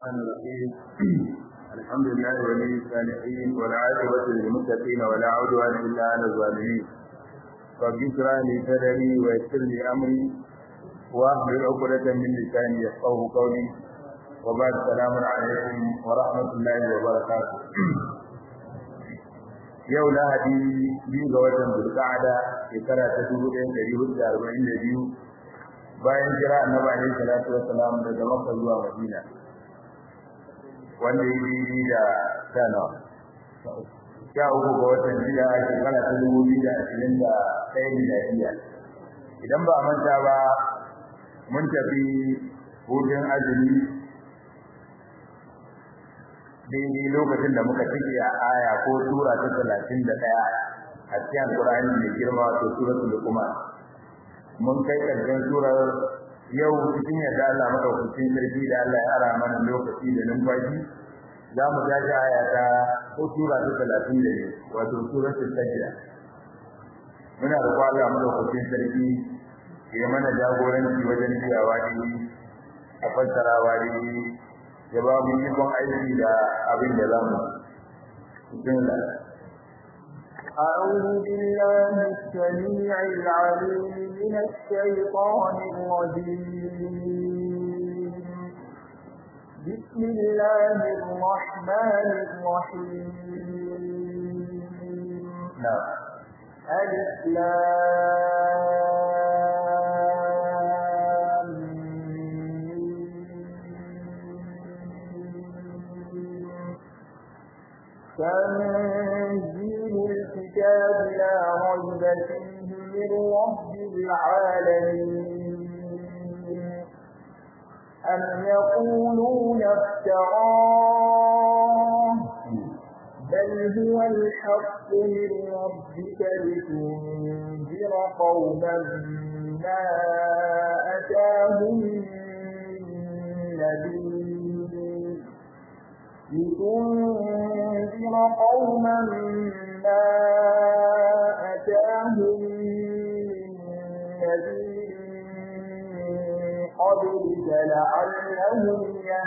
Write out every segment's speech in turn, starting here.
الرحمن الرحيم الحمد لله ولي الصالحين والعاقبة للمتقين ولا عدوان إلا على الظالمين رب اشرح لي صدري ويسر لي أمري واحلل عقدة من لساني يفقهوا قولي وبعد السلام عليكم ورحمة الله وبركاته yau lahadi biyu ga watan zulqa'ada shekara ta dubu ɗaya ɗari hudu da arba'in da biyu bayan jira annabi alaihi salatu wassalam daga makka zuwa madina wanda ya yi da sana sha uku ga watan jiya shekara ta dubu biyu da ashirin da ɗaya miladiya idan ba a manta ba mun tafi hutun azumi daidai lokacin da muka cike a aya ko sura ta talatin da ɗaya a cikin alƙur'ani mai girma wato suratul luqman mun kai ƙarshen surar yau cikin yadda Allah madaukakin sarki da Allah ya ara mana lokaci da numfashi za mu tashi aya ta ko sura ta talatin da biyu wato suratul sajda muna da Allah madaukakin sarki ya mana jagoranci wajen biyawa ne a fassarawa ne ya ba mu ikon aiki da abin da za mu أعوذ بالله السميع العليم من الشيطان الرجيم بسم الله الرحمن الرحيم نعم ألف تنزيل الكتاب لا ريب فيه من رب العالمين أم يقولون افتراه بل هو الحق من ربك لتنذر قوما ما أتاهم من نبي لتنذر قوما ما أتاهم من نبي قبلك لعلهم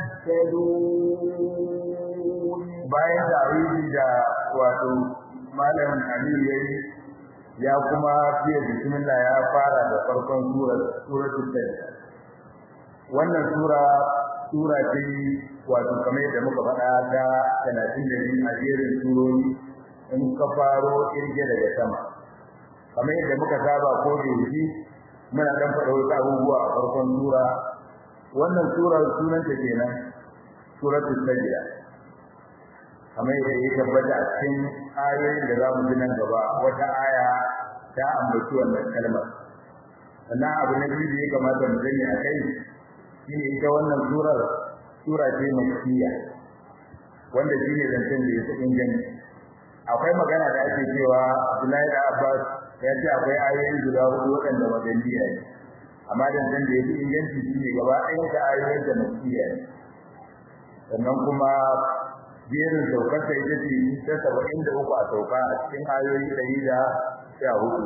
يهتدون bayan tarihi da wato malam Aliyu yayi ya kuma fiye bismillah ya fara da farkon surar suratul sajda wannan sura sura ce wato kamar yadda muka faɗa ta 32 a jerin surori in ka faro kirge daga sama kamar yadda muka saba ko da yake muna dan faɗa wasu abubuwa a farkon sura wannan sura sunanta kenan suratul sajda kamar yadda ya tabbata a cikin ayoyin da za mu ji nan gaba wata aya ta ambaci wannan kalmar sannan abu na biyu da ya kamata mu sani a kai shine ita wannan surar sura ce makkiya wanda shine zancen da yake inganci akwai magana da ake cewa Abdullahi da Abbas ya ce akwai ayoyi guda hudu waɗanda madaniya ne amma zancen da yake inganci shine gaba ɗayan ta ayoyin da makkiya ne sannan kuma jerin saukar ta ita ce ta saba'in da uku a sauka a cikin ayoyi ɗari da sha hudu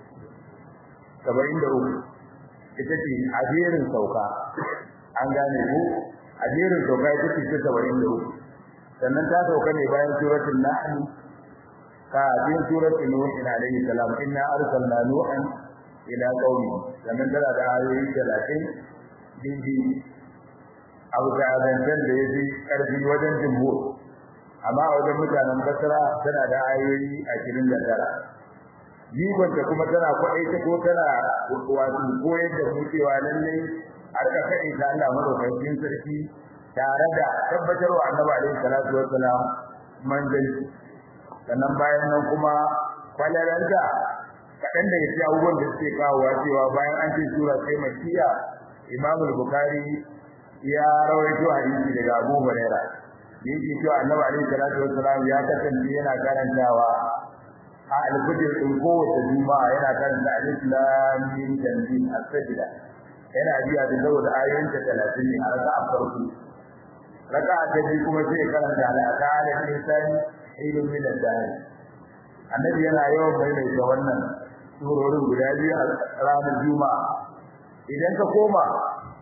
saba'in da uku ita ce a jerin sauka an gane ku a jerin sauka ita ce ta saba'in da uku sannan ta sauka ne bayan suratul nahl ka bin suratul nuh alayhi salam inna arsalna nuhan ila qaumi sannan tana da ayoyi 30 dindi abu da zancen da ya fi ƙarfi wajen jimhur amma a wajen mutanen basra tana da ayoyi 29 jigonta kuma tana kwaɗai ta ko tana wato koyar da mu cewa lallai a rika kaɗe ta Allah madaukakin sarki tare da tabbatar wa annabi alaihi salatu wassalam manzanci sannan bayan nan kuma kwalaranta kaɗan daga cikin abubuwan da suke kawowa cewa bayan an ce sura sai makiya imam bukhari ya rawaito hadisi daga abu huraira yake cewa annabi alaihi salatu wassalam ya kasance yana karantawa a alfajir din kowace juma'a yana karanta alif lam mim tanzil as-sajda yana biya da saboda ayoyin ta 30 ne a raka'a farko raka'a ta biyu kuma sai karanta al-aqala insani ilmin min ad-dahr annabi yana yawan maimaita wannan surorin guda biyu a ranar juma'a idan ka koma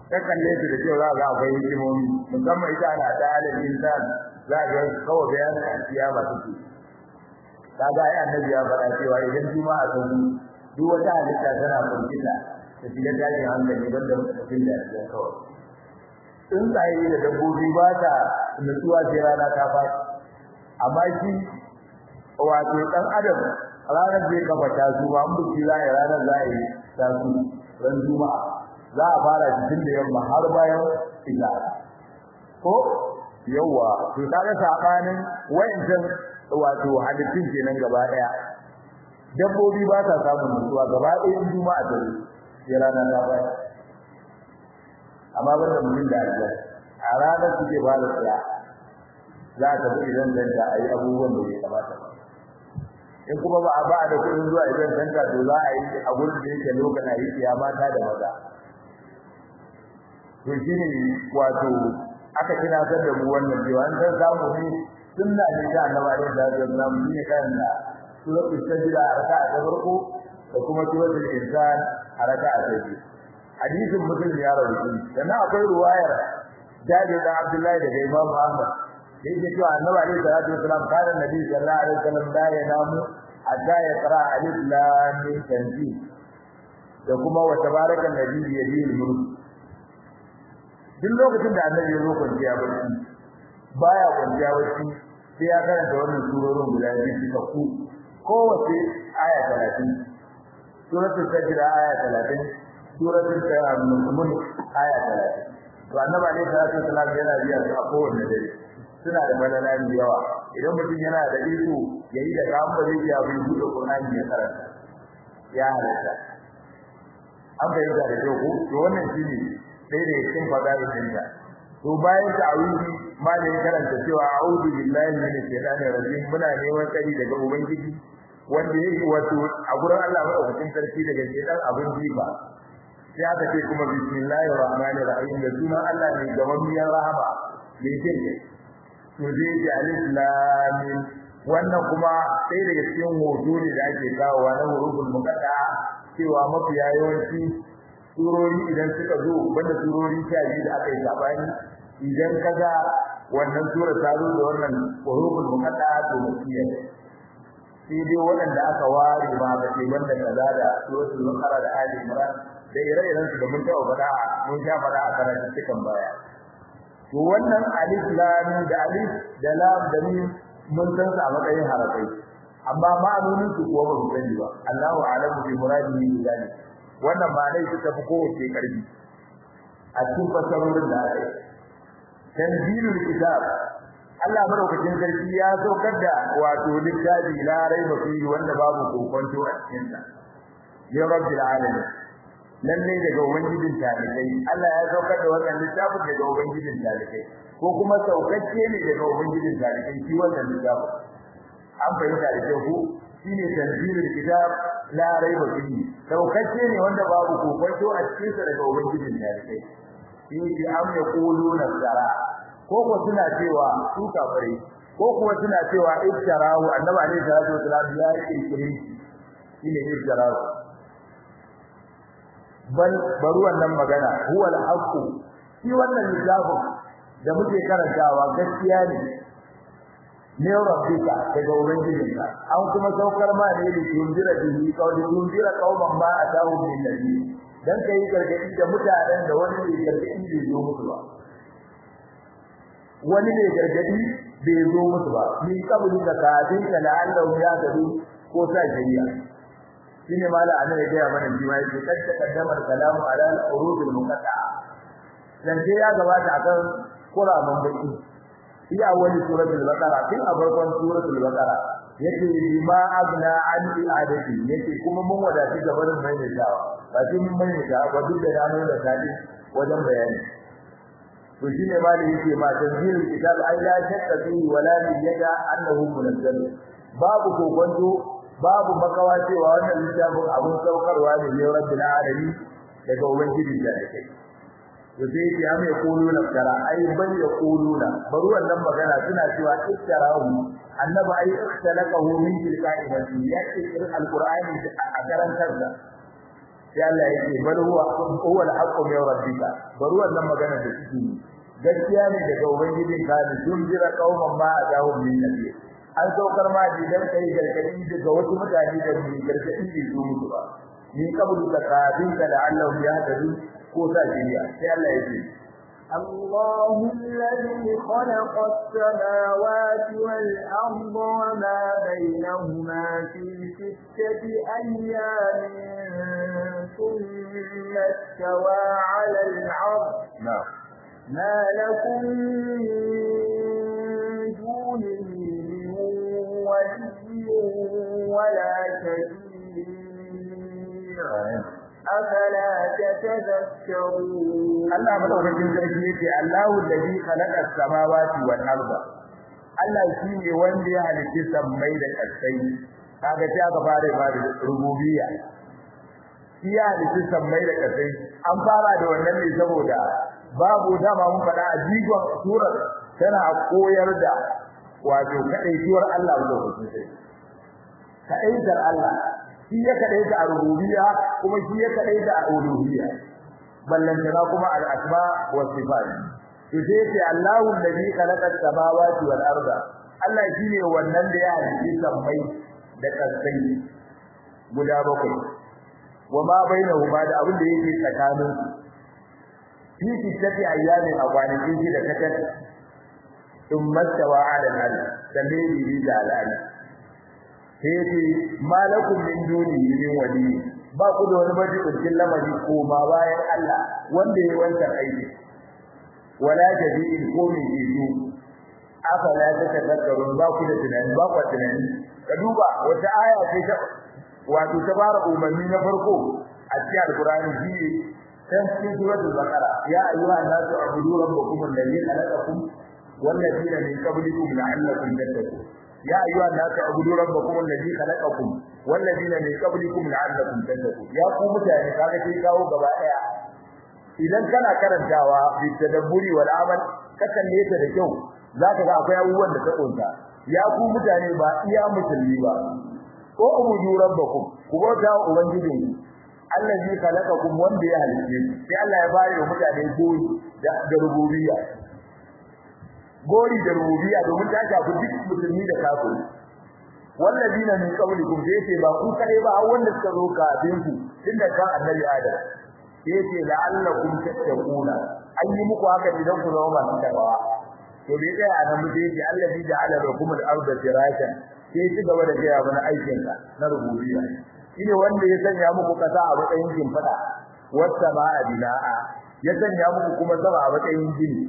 ka kalle su da cewa za ga akwai hikimomi musamman ita ana ta alal insan za ga kawai bayanin alkiyama take kaga ai annabi ya faɗa cewa idan juma'a ta zo duk wata halitta tana firgita ta shiga tashin hankali banda mutum da ya kawai tsuntsaye da dabbobi ba ta nutsuwa sai rana ta faɗi amma shi wato ɗan adam ranar zai kafa ta zuwa an buki za a yi ranar za a yi ta su ran juma'a za a fara shi tun da yamma har bayan isha ko yawa to kaga sabanin wayancan wato halittun kenan gaba daya dabbobi ba ta samun nutsuwa gaba ɗaya juma'a ta sai ranar ta baya amma banda mutum da Allah a ranar suke ba da tsaya za ka bi idan danta a yi abubuwan da ya kamata ba in kuma ba a ba da kuɗin zuwa idan danta to za a yi a gurin da yake lokacin a yi siya mata da maza to shi ne wato aka tunatar da mu wannan cewa an san samu ne sunna ne ta annabi alaihi salatu wasallam shi ne kan da suratul sajda a raka'a ta farko da kuma suratul insan a raka'a ta biyu hadisin muslim ya rawaito sannan akwai ruwayar Jabir da Abdullahi daga Imam Ahmad da yake cewa Annabi alaihi salatu wasallam kana Nabi sallallahu alaihi wasallam da ya namu hatta ya qara alif lam mim tanzil da kuma wa tabaraka alladhi bi yadihi mulk duk lokacin da Annabi ya zo kwanciya barci baya kwanciya barci sai ya karanta wannan surorin guda biyu suka ku kowace aya 30 suratul sajda aya 30 suratul mulk aya 30 to annabi alaihi salatu wasallam yana biya su a kowanne dare suna da malalani yawa idan mutum yana da iko yayi da kan ba zai ya bi buɗe Qur'ani ya karanta ya halatta an bayyana da kyau ko to wannan shine sai da cikin fadailin da to bayan ta'awudi malai karanta cewa a'udhu billahi minash shaitanir rajim muna neman tsari daga ubangiji wanda yake wato a gurin Allah madaukakin sarki daga shaitan abin jifa sai aka ce kuma bismillahir rahmanir rahim da sunan Allah ne gamammiyar rahama mai jin to zai ji alif lam mim wannan kuma sai daga cikin hoto ne da ake kawowa na huruful muqatta cewa mafiya yawanci surori idan suka zo banda surori sha biyu da aka yi sabani idan kaga wannan sura ta zo da wannan huruful muqatta to mutiya sai dai waɗanda aka ware ma ba ce banda kaza da suratul baqara da ali imran da ire-iren su da mun taɓa faɗa mun sha faɗa a karatu cikin baya to wannan alif lam da alif da lam da mim mun san su a matsayin harafai amma ma'anonin su kuwa ba mu sani ba Allahu a'lamu bi muradihi bi zalik wannan ma dai suka fi kowace karfi a cikin fasarorin da aka yi tanzilul kitab Allah madaukakin sarki ya saukar da wato littafi la raiba fihi wanda babu kokonto a cikin sa ya rabbil alamin lalle daga ubangijin talikai Allah ya saukar da wannan littafin daga ubangijin talikai ko kuma saukacce ne daga ubangijin talikai shi wannan littafin an bayyana da ku shine tanzilul kitab la raiba fihi saukacce ne wanda babu kokonto a cikin sa daga ubangijin talikai shi am yaquluna sara ko ko suna cewa su kafare ko kuma suna cewa iftarahu annabi alaihi salatu wasallam ya yi kirkire shine iftarahu bal bari wannan magana huwa al-haqq shi wannan littafin da muke karantawa gaskiya ne ne rabbika daga ubangijinka an kuma saukar ma ne da tunjira bihi kawai tunjira kauman ma atahu min nabi dan kai gargadi da mutanen da wani ne gargadi bai zo musu ba wani ne gargadi bai zo musu ba ni kabuli da kafin ka la'allahu ya gadu ko sa shari'a shine mala ana ya gaya mana shi ma yake kadda kaddamar kalamu ala al-urud al-muqatta'a dan sai ya gabata akan qur'anin baki iya wani suratul baqara tun a farkon suratul baqara yake bima agna an i'adati yake kuma mun wadati gaban mai ne dawa ba shi mun mai da ba duk da ranar da tadi wajen bayani to shine mali yake ma tanzilul kitab ay la shakka fihi wala yada annahu munazzal babu kokonto babu makawa cewa wannan littafin abun saukarwa ne ne rabbil alamin daga ubangiji da yake to sai ya mai kuluna tara ai bal ya kuluna bari wannan magana suna cewa iktarahu annabi ai ikhtalaqahu min tilka'i nafsi ya ce alqur'ani a karantar da sai Allah yake bal huwa huwa al-haqqu min rabbika bari wannan magana da kike gaskiya ne daga ubangijin ka ne tun jira kauman ma a dawo min nabi an saukar ma didan kai gargadi daga wasu mutane da mu gargadi ne su mutu ba ni kabulu ka kafin ka la'allahu yahtadu ko sa jiriya sai Allah yake الله الذي خلق السماوات والأرض وما بينهما في ستة أيام ثم استوى على العرش نعم ما لكم من دونه من ولي ولا شفيع أفلا تتذكرون Allah madaukakin sarki yake Allahu alladhi khalaqa as-samawati wal arda Allah shine wanda ya halitta sammai da ƙasai kaga sai aka fara fara rububiyya shi ya halitta sammai da ƙasai an fara da wannan ne saboda babu dama mun faɗa a jigon surar tana koyar da wato kadaituwar Allah madaukakin sarki kadaitar Allah shi ya kadaita a rububiyya kuma shi ya kadaita a uluhiyya ballantana kuma al-asma wa sifat to sai ce Allahu alladhi khalaqa as-samawati wal arda Allah shine wannan da ya halitta sammai da kasai guda bakwai wa ma bainahuma da abin da yake tsakanin fi sittati ayyamin a kwanakin shi da katar thumma tawa ala al-arsh sanne bi da al-arsh sai ce malakum min dunihi min wali ba ku da wani majibin lamari ko ma bayan Allah wanda yayi wancan aiki wala jadi'in ko mai jidu afala tatadakkarun ba ku da tunani ba ku tunani ka duba wata aya ce ta wato ta fara umarni na farko a cikin alqur'ani shi dan cikin suratul baqara ya ayyuhan nasu ubudu rabbakum alladhi khalaqakum والذين من قبلكم لعلكم تتقون يا أيها الناس اعبدوا ربكم الذي خلقكم والذين من قبلكم لعلكم تتقون يا قوم mutane kaga sai kawo gaba daya idan kana karantawa bi tadabburi wal amal ka kalle ta da kyau zaka ga akwai abubuwan da ta kunta ya ku mutane ba iya musulmi ba ko ubudu rabbakum ku bauta wa ubangijinku allazi khalaqakum wanda ya halice sai Allah ya bayar wa mutane goyi da rububiyya gori da rububiyya domin ta shafi duk musulmi da kafiri wallazina min qablikum da yake ba ku kare ba har wanda suka zo kafin ku tunda kan annabi adam yake la'allakum tattaquna an yi muku haka idan ku zama masu takawa to dai dai a nan mutum yake allazi ja'ala lakum al-ardha firashan sai ci gaba da gaya mana aikin ka na rububiyya shine wanda ya sanya muku kasa a matsayin kimfada wata ma'a bina'a ya sanya muku kuma sama a matsayin gini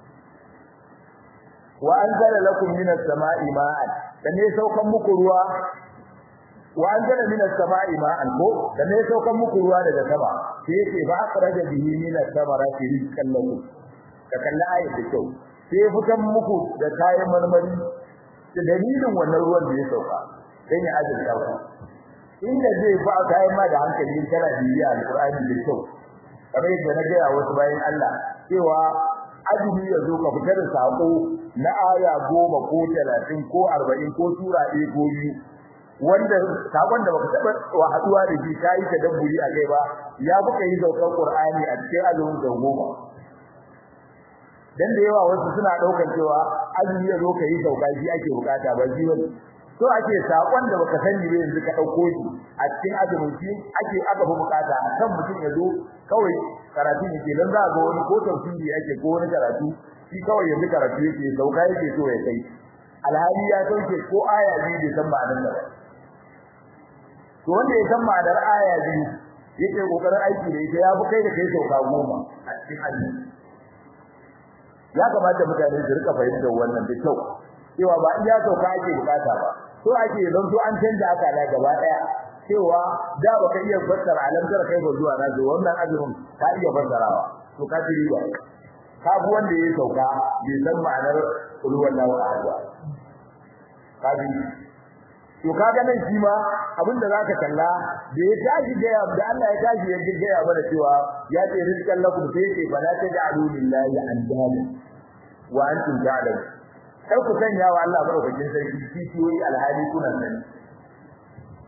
wa anzala lakum minas sama'i ma'an da ne saukan muku ruwa wa anzala minas sama'i ma'an ko da ne saukan muku ruwa daga sama sai yake ba akhraja bihi minas samarati rizqan lakum ka kalla ayat da kyau sai fitan muku da kayan marmari da dalilin wannan ruwan da ya sauka dan ya azurta ku inda zai fa kayan ma da hankali kana bibiya alqur'ani da kyau kamar yadda na ga wasu bayan Allah cewa azumi ya zo ka fitar da sako na aya goma ko talatin ko arba'in ko sura ɗaya ko biyu wanda sakon da baka taɓa wa haɗuwa da shi ka yi tadabburi a kai ba ya buka yi saukan qur'ani a cikin azumin da goma dan da yawa wasu suna ɗaukar cewa azumi ya zo ka yi sauka shi ake bukata ba shi wani so ake sakon da baka sani ba yanzu ka ɗauko shi a cikin azumin shi ake aka fi bukata kan mutum ya zo kawai karatu yake dan za ga wani ko tafsiri yake ko wani karatu shi kawai yanzu karatu yake sauka yake so ya kai alhali ya sauke ko aya biyu bai san ma'anar da to wanda ya san ma'anar aya biyu yake kokarin aiki da ita ya fi kai da kai sauka goma a cikin hadisi ya kamata mutane su rika fahimtar wannan da kyau cewa ba iya sauka ake bukata ba so ake don so an canja akala gaba daya cewa da baka iya fassara alamtar kai ba zuwa na wannan azumin ka iya fassarawa to ka ji riba ka bi wanda ya sauka bai san ma'anar kullu wallahu ahad ka bi to kaga nan shi ma abinda zaka kalla da ya tashi da ya da Allah ya tashi ya gaya mana cewa ya ce rizqan lakum sai ce fala taj'alu lillahi andada wa antum ta'lamun kar ku sanya wa Allah madaukakin sarki kishiyoyi alhali kuna sani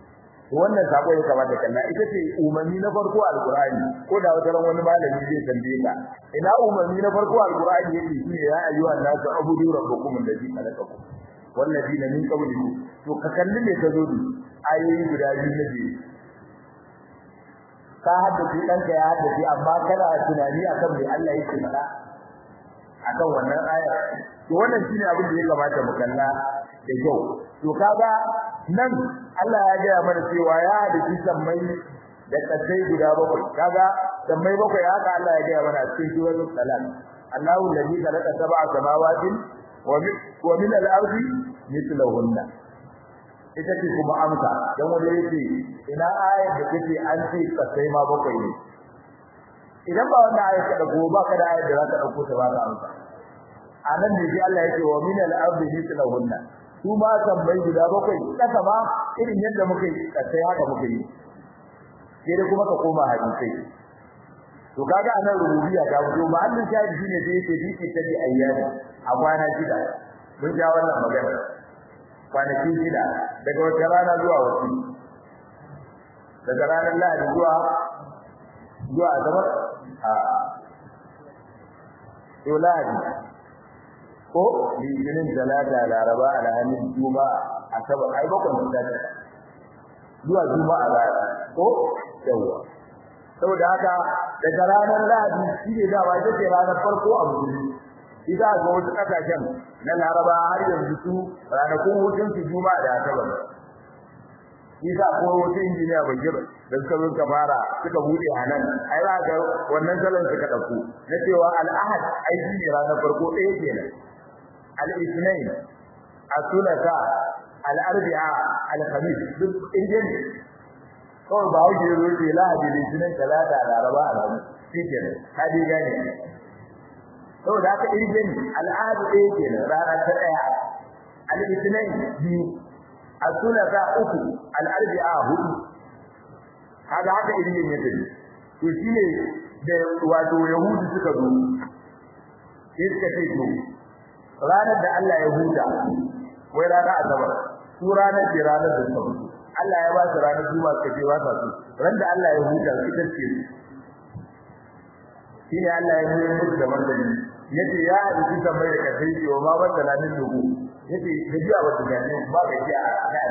wannan sako ya kamata kalla ita ce umarni na farko alqur'ani ko da wata ran wani malami zai tambaye ka ina umarni na farko alqur'ani yake shi ya ayyuha nasu abudu rabbukum alladhi khalaqakum walladina min qablikum to ka kalli me ka zo da ayoyi guda biyu na biyu ka haddace ɗanka ya haddace amma kana tunani akan me Allah yake faɗa akan wannan aya to wannan shine abin da ya kamata mu kalla da kyau to kaga nan Allah ya ga mana cewa ya haddace sammai da kasai guda bakwai kaga sammai bakwai haka Allah ya ga mana cikin suratul salam Allahu alladhi khalaqa sab'a samawati wa min al-ardi mithlahunna ita ce kuma amsa dan wanda yake ina ayat da take an ce kasai ma bakwai ne idan ba wannan ayat ka dago ba ka da ayat da za ka dauko ta ba ka amsa anan ne sai Allah yake wa min al-ardi mithlahunna su ma tambayi guda bakwai kasa ma irin yadda muka yi kasai haka muka yi sai da kuma ka koma hadisi to kaga anan rububiyya ta fito ba Allah shahidi shine da yake bi ta di ayyana a kwana shida mun ja wannan magana kwanaki shida daga wata rana zuwa wata daga ranar lahadi zuwa zuwa asabar a to lahadi ko litinin talata laraba alhamis juma'a asabar ai bakwai da zuwa juma'a rana ko yawa saboda haka daga ranar lahadi shi ne dama ita ce ranar farko a musulmi ita ga wasu kasashen na laraba har yanzu su ranakun hutun su juma'a da asabar Isa ko wata injiniya bagir da suka zo ka fara suka bude a nan ai za ga wannan salon suka dauko na cewa al-ahad ai shi ne ranar farko ɗaya kenan al-ithnain as-thulatha al-arbi'a al-khamis duk injin kawai ba wuce zo ce lahadi litinin talata laraba alhamis shi kenan hadi gane saboda haka injin al-ahad ɗaya kenan rana ta ɗaya al-ithnain biyu as-thulatha uku al-arbi'a hudu haka haka injin ya tafi to shine da wato yahudu suka zo sai suka ce to ranar da Allah ya huta wai ranar asabar su ranar ce ranar da suka mutu Allah ya ba su ranar juma'a suka ce ba sa su ran da Allah ya huta su ita ce shine Allah ya yi musu da martani yace ya hadisi tambayar da kai ce wa ma wanda lanin dubu yace da jiya wata gane ba ga jiya a kan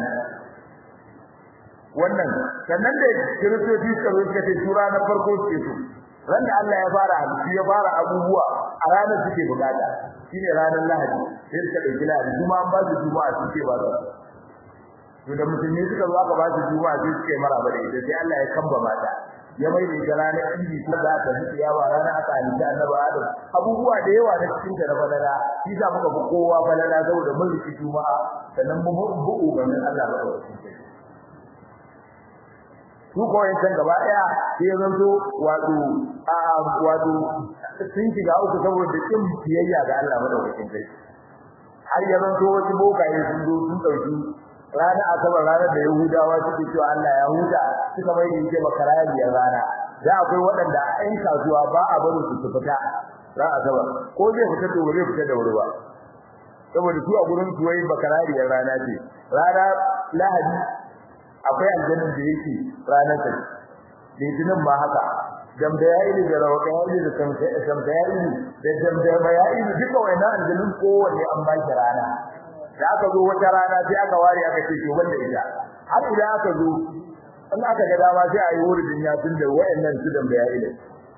wannan sannan da kiristoci suka zo suka ce su ranar farko suke so ran da Allah ya fara hadisi ya fara abubuwa a ranar suke bukata shine ranar Lahadi sai suka dauki Lahadi kuma an ba su juma'a suke ba su to da musulmi suka zo aka ba su juma'a sai suke maraba da ita sai Allah ya kamba mata ya mai da ranar idi ko da aka yi yawa ranar aka halitta annabi Adam abubuwa da yawa da cikin da na balala shi sa muka fi kowa balala saboda mun riki juma'a sannan mun bu'u ganin Allah ba da su ko yankan gaba daya sai zanto wato a wato sun shiga uku saboda kin biyayya ga Allah madaukakin sai har ya zanto wasu bokaye sun zo sun dauki rana asabar ranar da Yahudawa suke cewa Allah ya huta suka mai da yake makarabiyar rana da akwai waɗanda a ɗan kasuwa ba a barin su su fita ran asabar ko zai fita da wuri fita da wuri ba saboda su a gurin su wai bakarariyar rana ce rana lahadi akwai aljannin da yake ranar ta litinin ma haka jamda ya ili da rawaka ya ili da samsa ya ili da jamda ya ili duka wannan aljannin kowanne an ba shi rana da aka zo wata rana sai aka ware aka ce to wanda ita har idan aka zo in aka ga dama sai a yi wurin ya tun da wayannan su jamda ya ili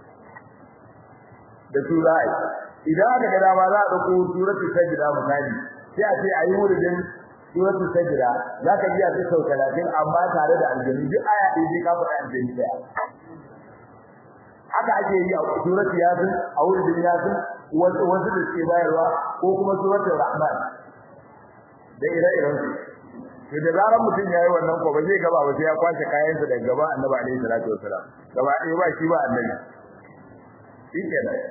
da su za a yi idan aka ga dama za a ɗauko suratul sajda misali sai a ce a yi wurin suratul sajda zaka ji a sau 30 amma tare da aljanni duk aya ɗaya sai ka faɗa aljanni ɗaya haka ake yi a suratul yasin a wurin yasin wasu wasu da ke bayarwa ko kuma suratul rahman da ire-iren su to da zaran mutum ya yi wannan ko ba zai gaba ba sai ya kwashe kayansa daga gaba annabi alaihi salatu wasalam gaba ɗaya ba shi ba annabi shi kenan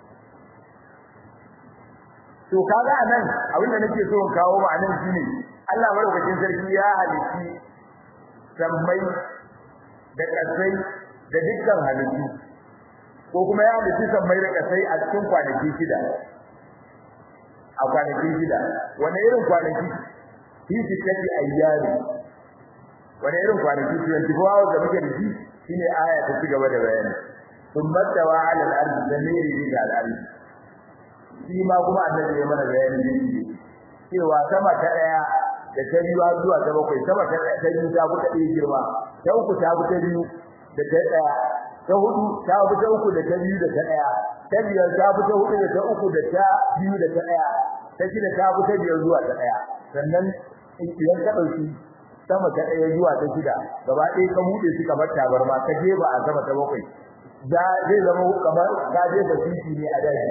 to kaga anan abinda nake so in kawo ma anan shine Allah madaukakin sarki ya halitti sammai da kasai da dukkan halittu ko kuma ya halitti sammai da kasai a cikin kwanaki shida a kwanaki shida wani irin kwanaki fi sittati ayyami wani irin kwanaki 24 hours da muke da shi shine aya ta ci gaba da bayani thumma tawa ala al-ardi zamiri bi al-ardi shi ma kuma annabi ya mana bayani ne cewa sama ta daya da ta biyu zuwa ta bakwai sama ta daya ta biyu ta buka ɗaya girma ta uku ta buka biyu da ta daya ta hudu ta buka uku da ta biyu da ta daya ta biyar ta buka hudu da ta uku da ta biyu da ta daya ta shida ta buka biyar zuwa ta daya sannan idan ka dauki sama ta daya zuwa ta shida gaba ɗaya ka bude shi kamar tabarma ka je ba a sama ta bakwai da zai zama kamar ka je da titi ne a daji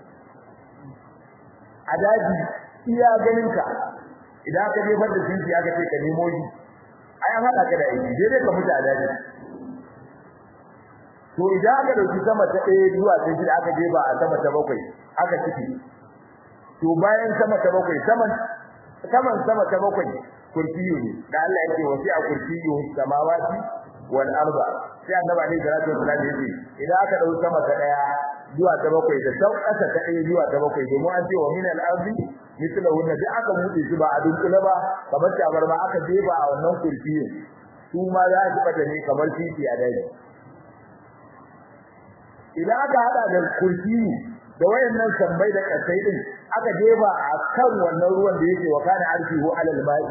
a daji iya ganin ka idan ka je da titi aka ce ka nemo shi ai an hada ka da aiki dai dai ka mutu a daji to idan aka dauki sama ta daya zuwa ta shida aka je ba a sama ta bakwai aka ciki to bayan sama ta bakwai saman saman sama ta bakwai kursiyu ne da Allah yake wasi a kursiyu samawati wal arda sai annabi alaihi salatu wasallam yace idan aka dau sama ta daya zuwa ta bakwai da sau kasa ta daya zuwa ta bakwai domin an ce wa min al ardi mithla wanda da aka mutu shi ba a dunkule ba kamar tabar ba aka jefa a wannan kursiyu su ma za su bata ne kamar titi a daji idan aka hada da kursiyu da wayannan sambai da kasai din aka jefa a kan wannan ruwan da yake wa kana arfihu alal ma'i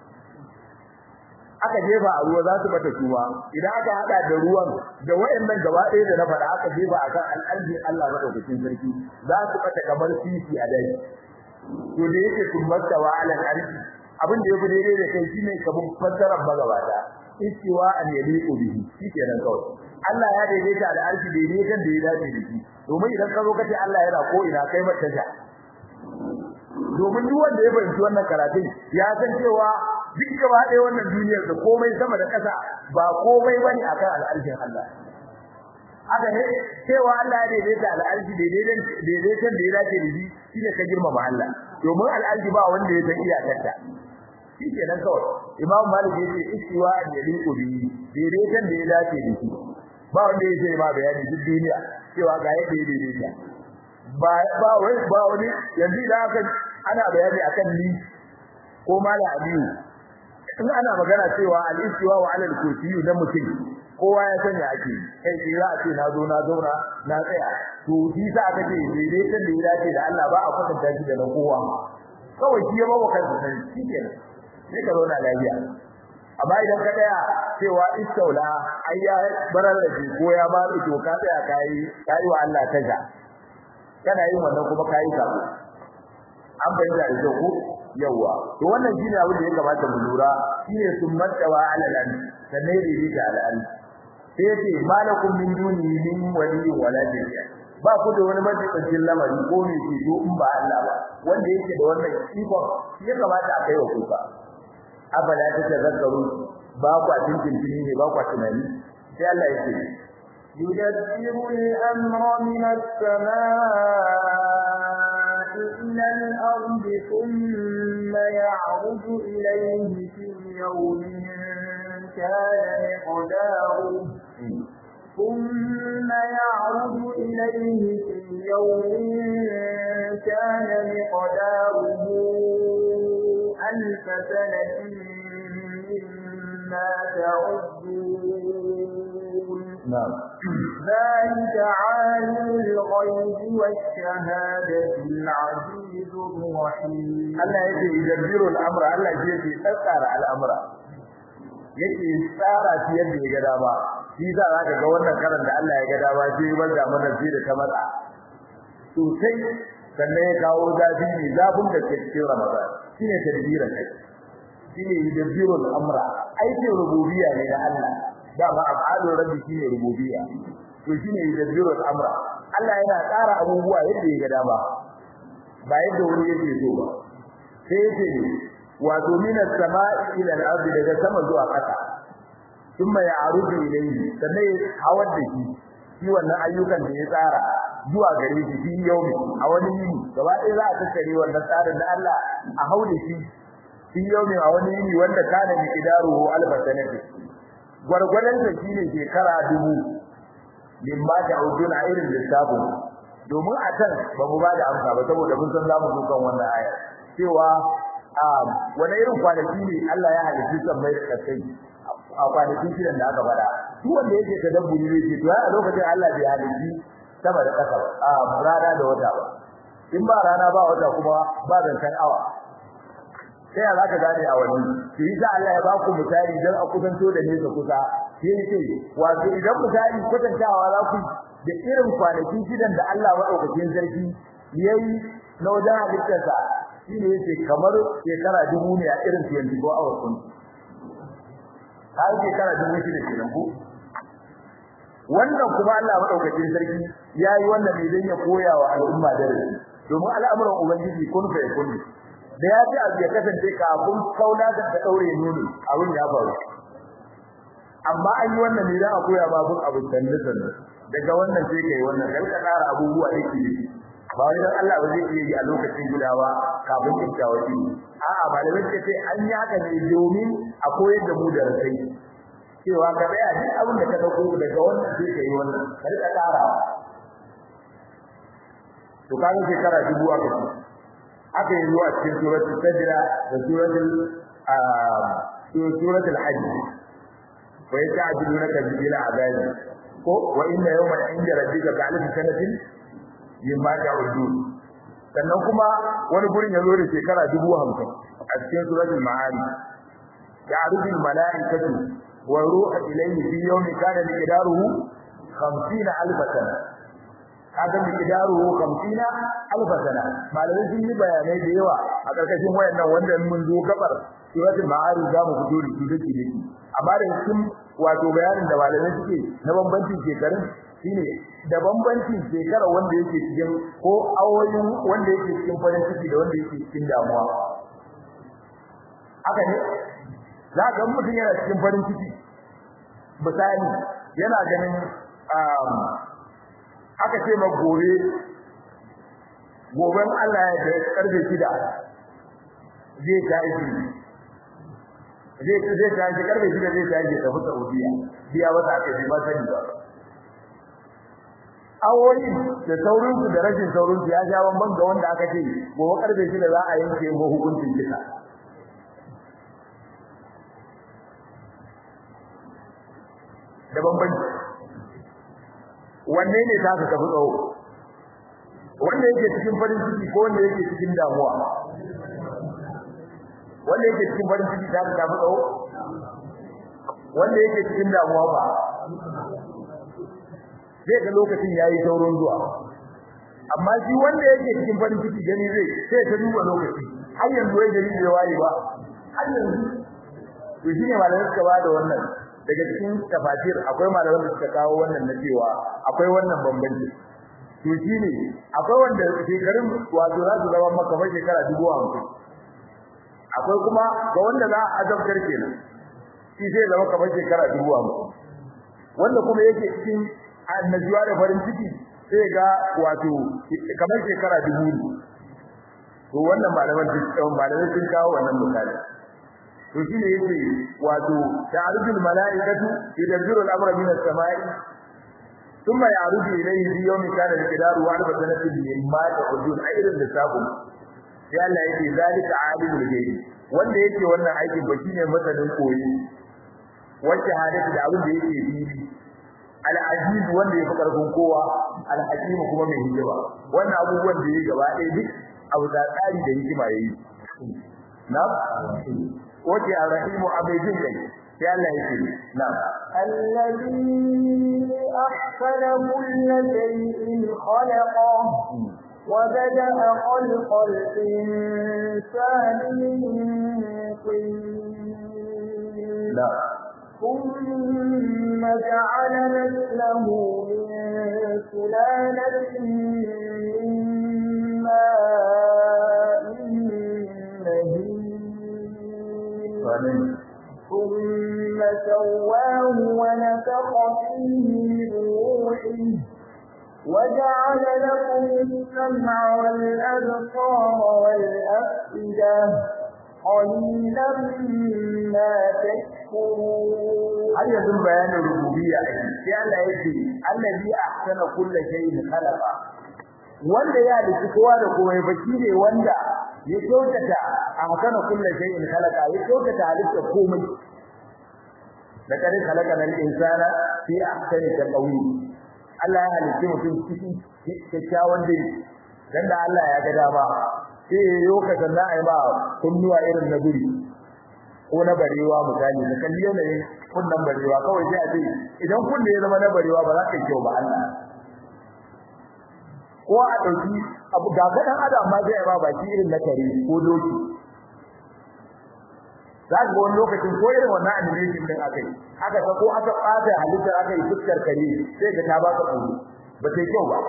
aka jefa a ruwa za su bata kuma idan aka hada da ruwan da wayannan gaba ɗaya da na faɗa aka jefa akan al'arjin Allah madaukakin sarki za su bata kamar sisi a dai to da yake kumbattawa alal arji abin da yafi daidai da kai shine kabun fassarar magabata istiwa an yaliqu bihi shikenan kawai Allah ya daidaita da arji daidaitan da ya dace da shi domin idan ka zo ka ce Allah yana ko ina kai mata ta domin duk wanda ya fahimci wannan karatun ya san cewa duk gaba ɗaya wannan duniyar da komai sama da ƙasa ba komai bane akan al'arshin Allah haka ne cewa Allah ya daidaita al'arshi daidaitan daidaitan da ya dace da shi shine ka girmama Allah domin al'arshi ba wanda ya san iyakarta shi kenan kawai Imam Malik yace istiwa an yaliqu bi daidaitan da ya dace da shi ba wanda ya ce ma bayani duk duniya cewa ga yadda ya daidaita ba ba wai ba wani yanzu da aka ana bayani akan ni ko mala aliyu in ana magana cewa al-istiwa wa ala al-kursiyu na mutum kowa ya sanya ake kai sai za a ce na zo na zauna na tsaya to shi sa aka ce daidaitan da ya dace da Allah ba a kwatanta shi da na kowa kawai shi ya bawa kansa sai shi kenan sai ka zauna lafiya amma idan ka tsaya cewa istaula ai ya barar da shi ko ya ba to ka tsaya kai kai wa Allah kaza kana yin wannan kuma kai ka an bayyana da ku yawa to wannan shine abin da ya kamata mu lura shine sunnatawa ala al sannan ririta ala al sai yace malakum min duni min wali wala jariya ba ku da wani majalisin lamari ko ne ke do in ba Allah ba wanda yake da wannan ikon shi ya kamata a kai wa kuka abala ta tazakkaru ba ku a cikin ne ba ku tunani sai Allah yake يدبر الأمر من السماء إلى الأرض ثم يعرج إليه في يوم كان مقداره ثم يعرج إليه في يوم كان مقداره ألف سنة مما تعدون نعم ذلك عالم الغيب والشهادة العزيز الرحيم Allah yake yadabbiru al-amra Allah yake tsara al-amra yake tsara shi yadda ya ga dama shi za ka ga wannan karan da Allah ya ga dama shi ban da mana shi da ta matsa sosai sannan ya kawo zafi ne zafin da ke cikin Ramadan shine tadbirin kai shine yadabbiru al-amra aikin rububiyya ne na Allah dama af'alu rabbi shine rububiyya to shine yadabbiru al-amra Allah yana tsara abubuwa yadda ya ga dama ba yadda wani yake so ba sai yace wato minas sama'i ila al-ardi daga sama zuwa ƙasa kuma ya arudu ilayhi sannan hawar da shi shi wannan ayyukan da ya tsara zuwa gare shi fi yaumi a wani yini gaba ɗaya za a tattare wannan tsarin da Allah a haude shi fi yaumi a wani yini wanda kana mi idaruhu alfa sanati gwargwadon sa shine shekara dubu limma ta'uduna irin lissafin domin a can ba mu ba da amsa ba saboda mun san zamu dukan wannan aya cewa a wani irin kwanaki ne Allah ya halitta sammai da kasai a kwanakin shidan da aka faɗa duk wanda yake tadabburi ne ce to a lokacin Allah bai halitta sama da ƙasa ba a rana da wata ba in ba rana ba wata kuma ba zancen awa sai za ka gane a wani shi yasa Allah ya ba ku misali dan a kusanto da nesa kusa shi yake wato idan misali kwatantawa za ku da irin kwanakin shidan da Allah madaukakin sarki yayi na wajen halittarsa shi ne yake kamar shekara dubu ne a irin 24 hours kun har shekara dubu shi ne kenan ko wannan kuma Allah madaukakin sarki yayi wannan ne dan ya koya wa al'umma darasi domin al'amuran ubangiji kun fa kun da ya ji abu ya kasance kafin kauna da ta daure nuni abin ya faru amma an yi wannan ne dan a koya ba abun abu sanne sanne daga wannan sai kai wannan kai ka tsara abubuwa da ke ba wai dan Allah ba zai iya yi a lokacin guda ba kafin kintawa shi a'a malamai ce sai an yi haka ne domin a koyar da mu da rasai cewa ka tsaya duk abin da ka dauko daga wannan sai kai wannan ka rika tsara to kaga shekara dubu aka ce aka yi zuwa cikin suratul sajda da suratul suratul hajj wa yata'jilunaka bil azabi ko wa inna yawman 'inda rabbika ka'alfi sanatin mimma ta'udun sannan kuma wani gurin yazo da shekara 50 a cikin suratul ma'arij ya'rudu al-mala'ikatu wa ruhu ilayhi fi yawmin kana miqdaruhu 50000 sana kaga miqdaruhu 50000 sana malamai sun yi bayanai da yawa a karkashin wayannan wanda mun zo gabar suratul ma'arij za mu fito da su dake dake amma da cikin wato bayanin da malamai suke na bambancin shekarun shine da bambancin shekara wanda yake cikin ko awoyin wanda yake cikin farin ciki da wanda yake cikin damuwa haka ne za ga mutum yana cikin farin ciki misali yana ganin aka ce ma gobe goben Allah ya da karfe shida zai ta aiki zai zai ta aiki karfe shida zai ta aiki tafi Saudiya biya wata aka yi ba sani ba awoyi da saurinsu da rashin saurinsu ya ja ban ga wanda aka ce gobe karfe shida za a yanke mu hukuncin kisa da bambanci wanne ne ta ka tafi tsawo wanda yake cikin farin ciki ko wanda yake cikin damuwa wanda yake cikin farin ciki ta ka tafi tsawo wanda yake cikin damuwa ba zai ga lokacin yayi saurin zuwa amma shi wanda yake cikin farin ciki gani zai sai ta duba lokaci har yanzu wai gari bai waye ba har yanzu to shine malamin suka bada wannan daga cikin tafasir akwai malaman da suka kawo wannan na cewa akwai wannan bambanci to shine akwai wanda shekarun wato za su zama maka mai shekara dubu hamsin akwai kuma ga wanda za a azabtar kenan shi zai zama kamar shekara dubu hamsin wanda kuma yake cikin annajuwa da farin ciki sai ga wato kamar shekara dubu ne to wannan malaman malaman sun kawo wannan misali to shine yace wato ta'arujul malaikatu yadabbiru al-amra min as-sama'i thumma ya'ruju ilayhi fi yawmin kana miqdaru wa alfa sanatin mimma ta'udun ayrin lisabu sai Allah yake zalika alimul ghaib wanda yake wannan aikin ba shine masanin koyi wacce hadisi da abin da yake fili al-aziz wanda yake karfin kowa al-hakim kuma mai hikima wannan abubuwan da yake gaba ɗaya duk abu da tsari da hikima yayi na wace ar-rahim abidin kai sai Allah yake na'am الذي أحسن كل شيء خلقه وبدأ خلق الإنسان من طين لا ثم جعل نسله من سلالة من ماء مهين amin ثم سواه ونفخ فيه من روحه وجعل لكم السمع والأبصار والأفئدة قليلا ما تشكرون har yanzu bayanin rububiyya sai Allah yake allazi ahsana kulli shay'in khalaqa wanda ya dace kowa da komai ba ne wanda ya kyautata ahsana kulli shay'in khalaqa ya kyautata halitta komai da kare khalaqa al insana fi ahsani taqwim Allah ya halitta mutum cikin kyakkyawan dai dan da Allah ya ga dama sai yayo ka sanna ai ba kunnuwa irin na guri ko na barewa misali da kalli yanayin kunnan barewa kawai sai a ce idan kunne ya zama na barewa ba za ka kyau ba Allah ko a dauki abu ga gadan adam ma zai ba baki irin na kare ko doki za ga wani lokacin ko irin wannan animation din akai aka ta ko aka fata halitta aka yi fuskar kare sai ga ta baka tsoro ba sai kyau ba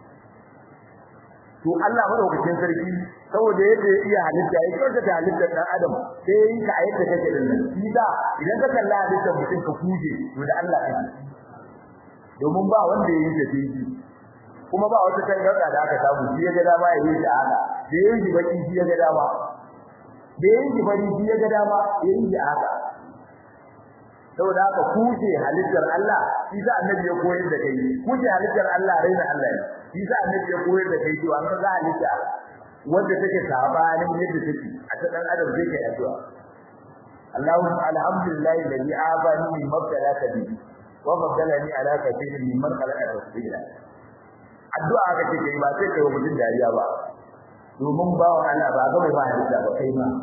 to Allah madaukakin sarki saboda yadda ya iya halitta ya kyauta da halittar dan adam sai yi ka ayyuka kake din nan shi da idan ka kalla halittar mutum ka kuje to da Allah kake domin ba wanda ya yi ta tinki kuma ba wata tangarda da aka samu shi ya ga dama ya yi ta haka da ya yi baki shi ya ga dama da ya yi bari shi ya ga dama ya yi ta haka saboda haka kuje halittar Allah shi da annabi ya koyar da kai kuje halittar Allah raina Allah ne shi da annabi ya koyar da kai cewa an ga halitta wanda take sabanin yadda take a ta dan adam zai kai addu'a Allahu alhamdulillah alladhi abani min mabtalaka bi wa fadalani ala kathirin mimman khalaqa tafsila addu'a ka ce kai ba sai kai mutum dariya ba domin bawo Allah ba ga mai ba halitta ba kai ma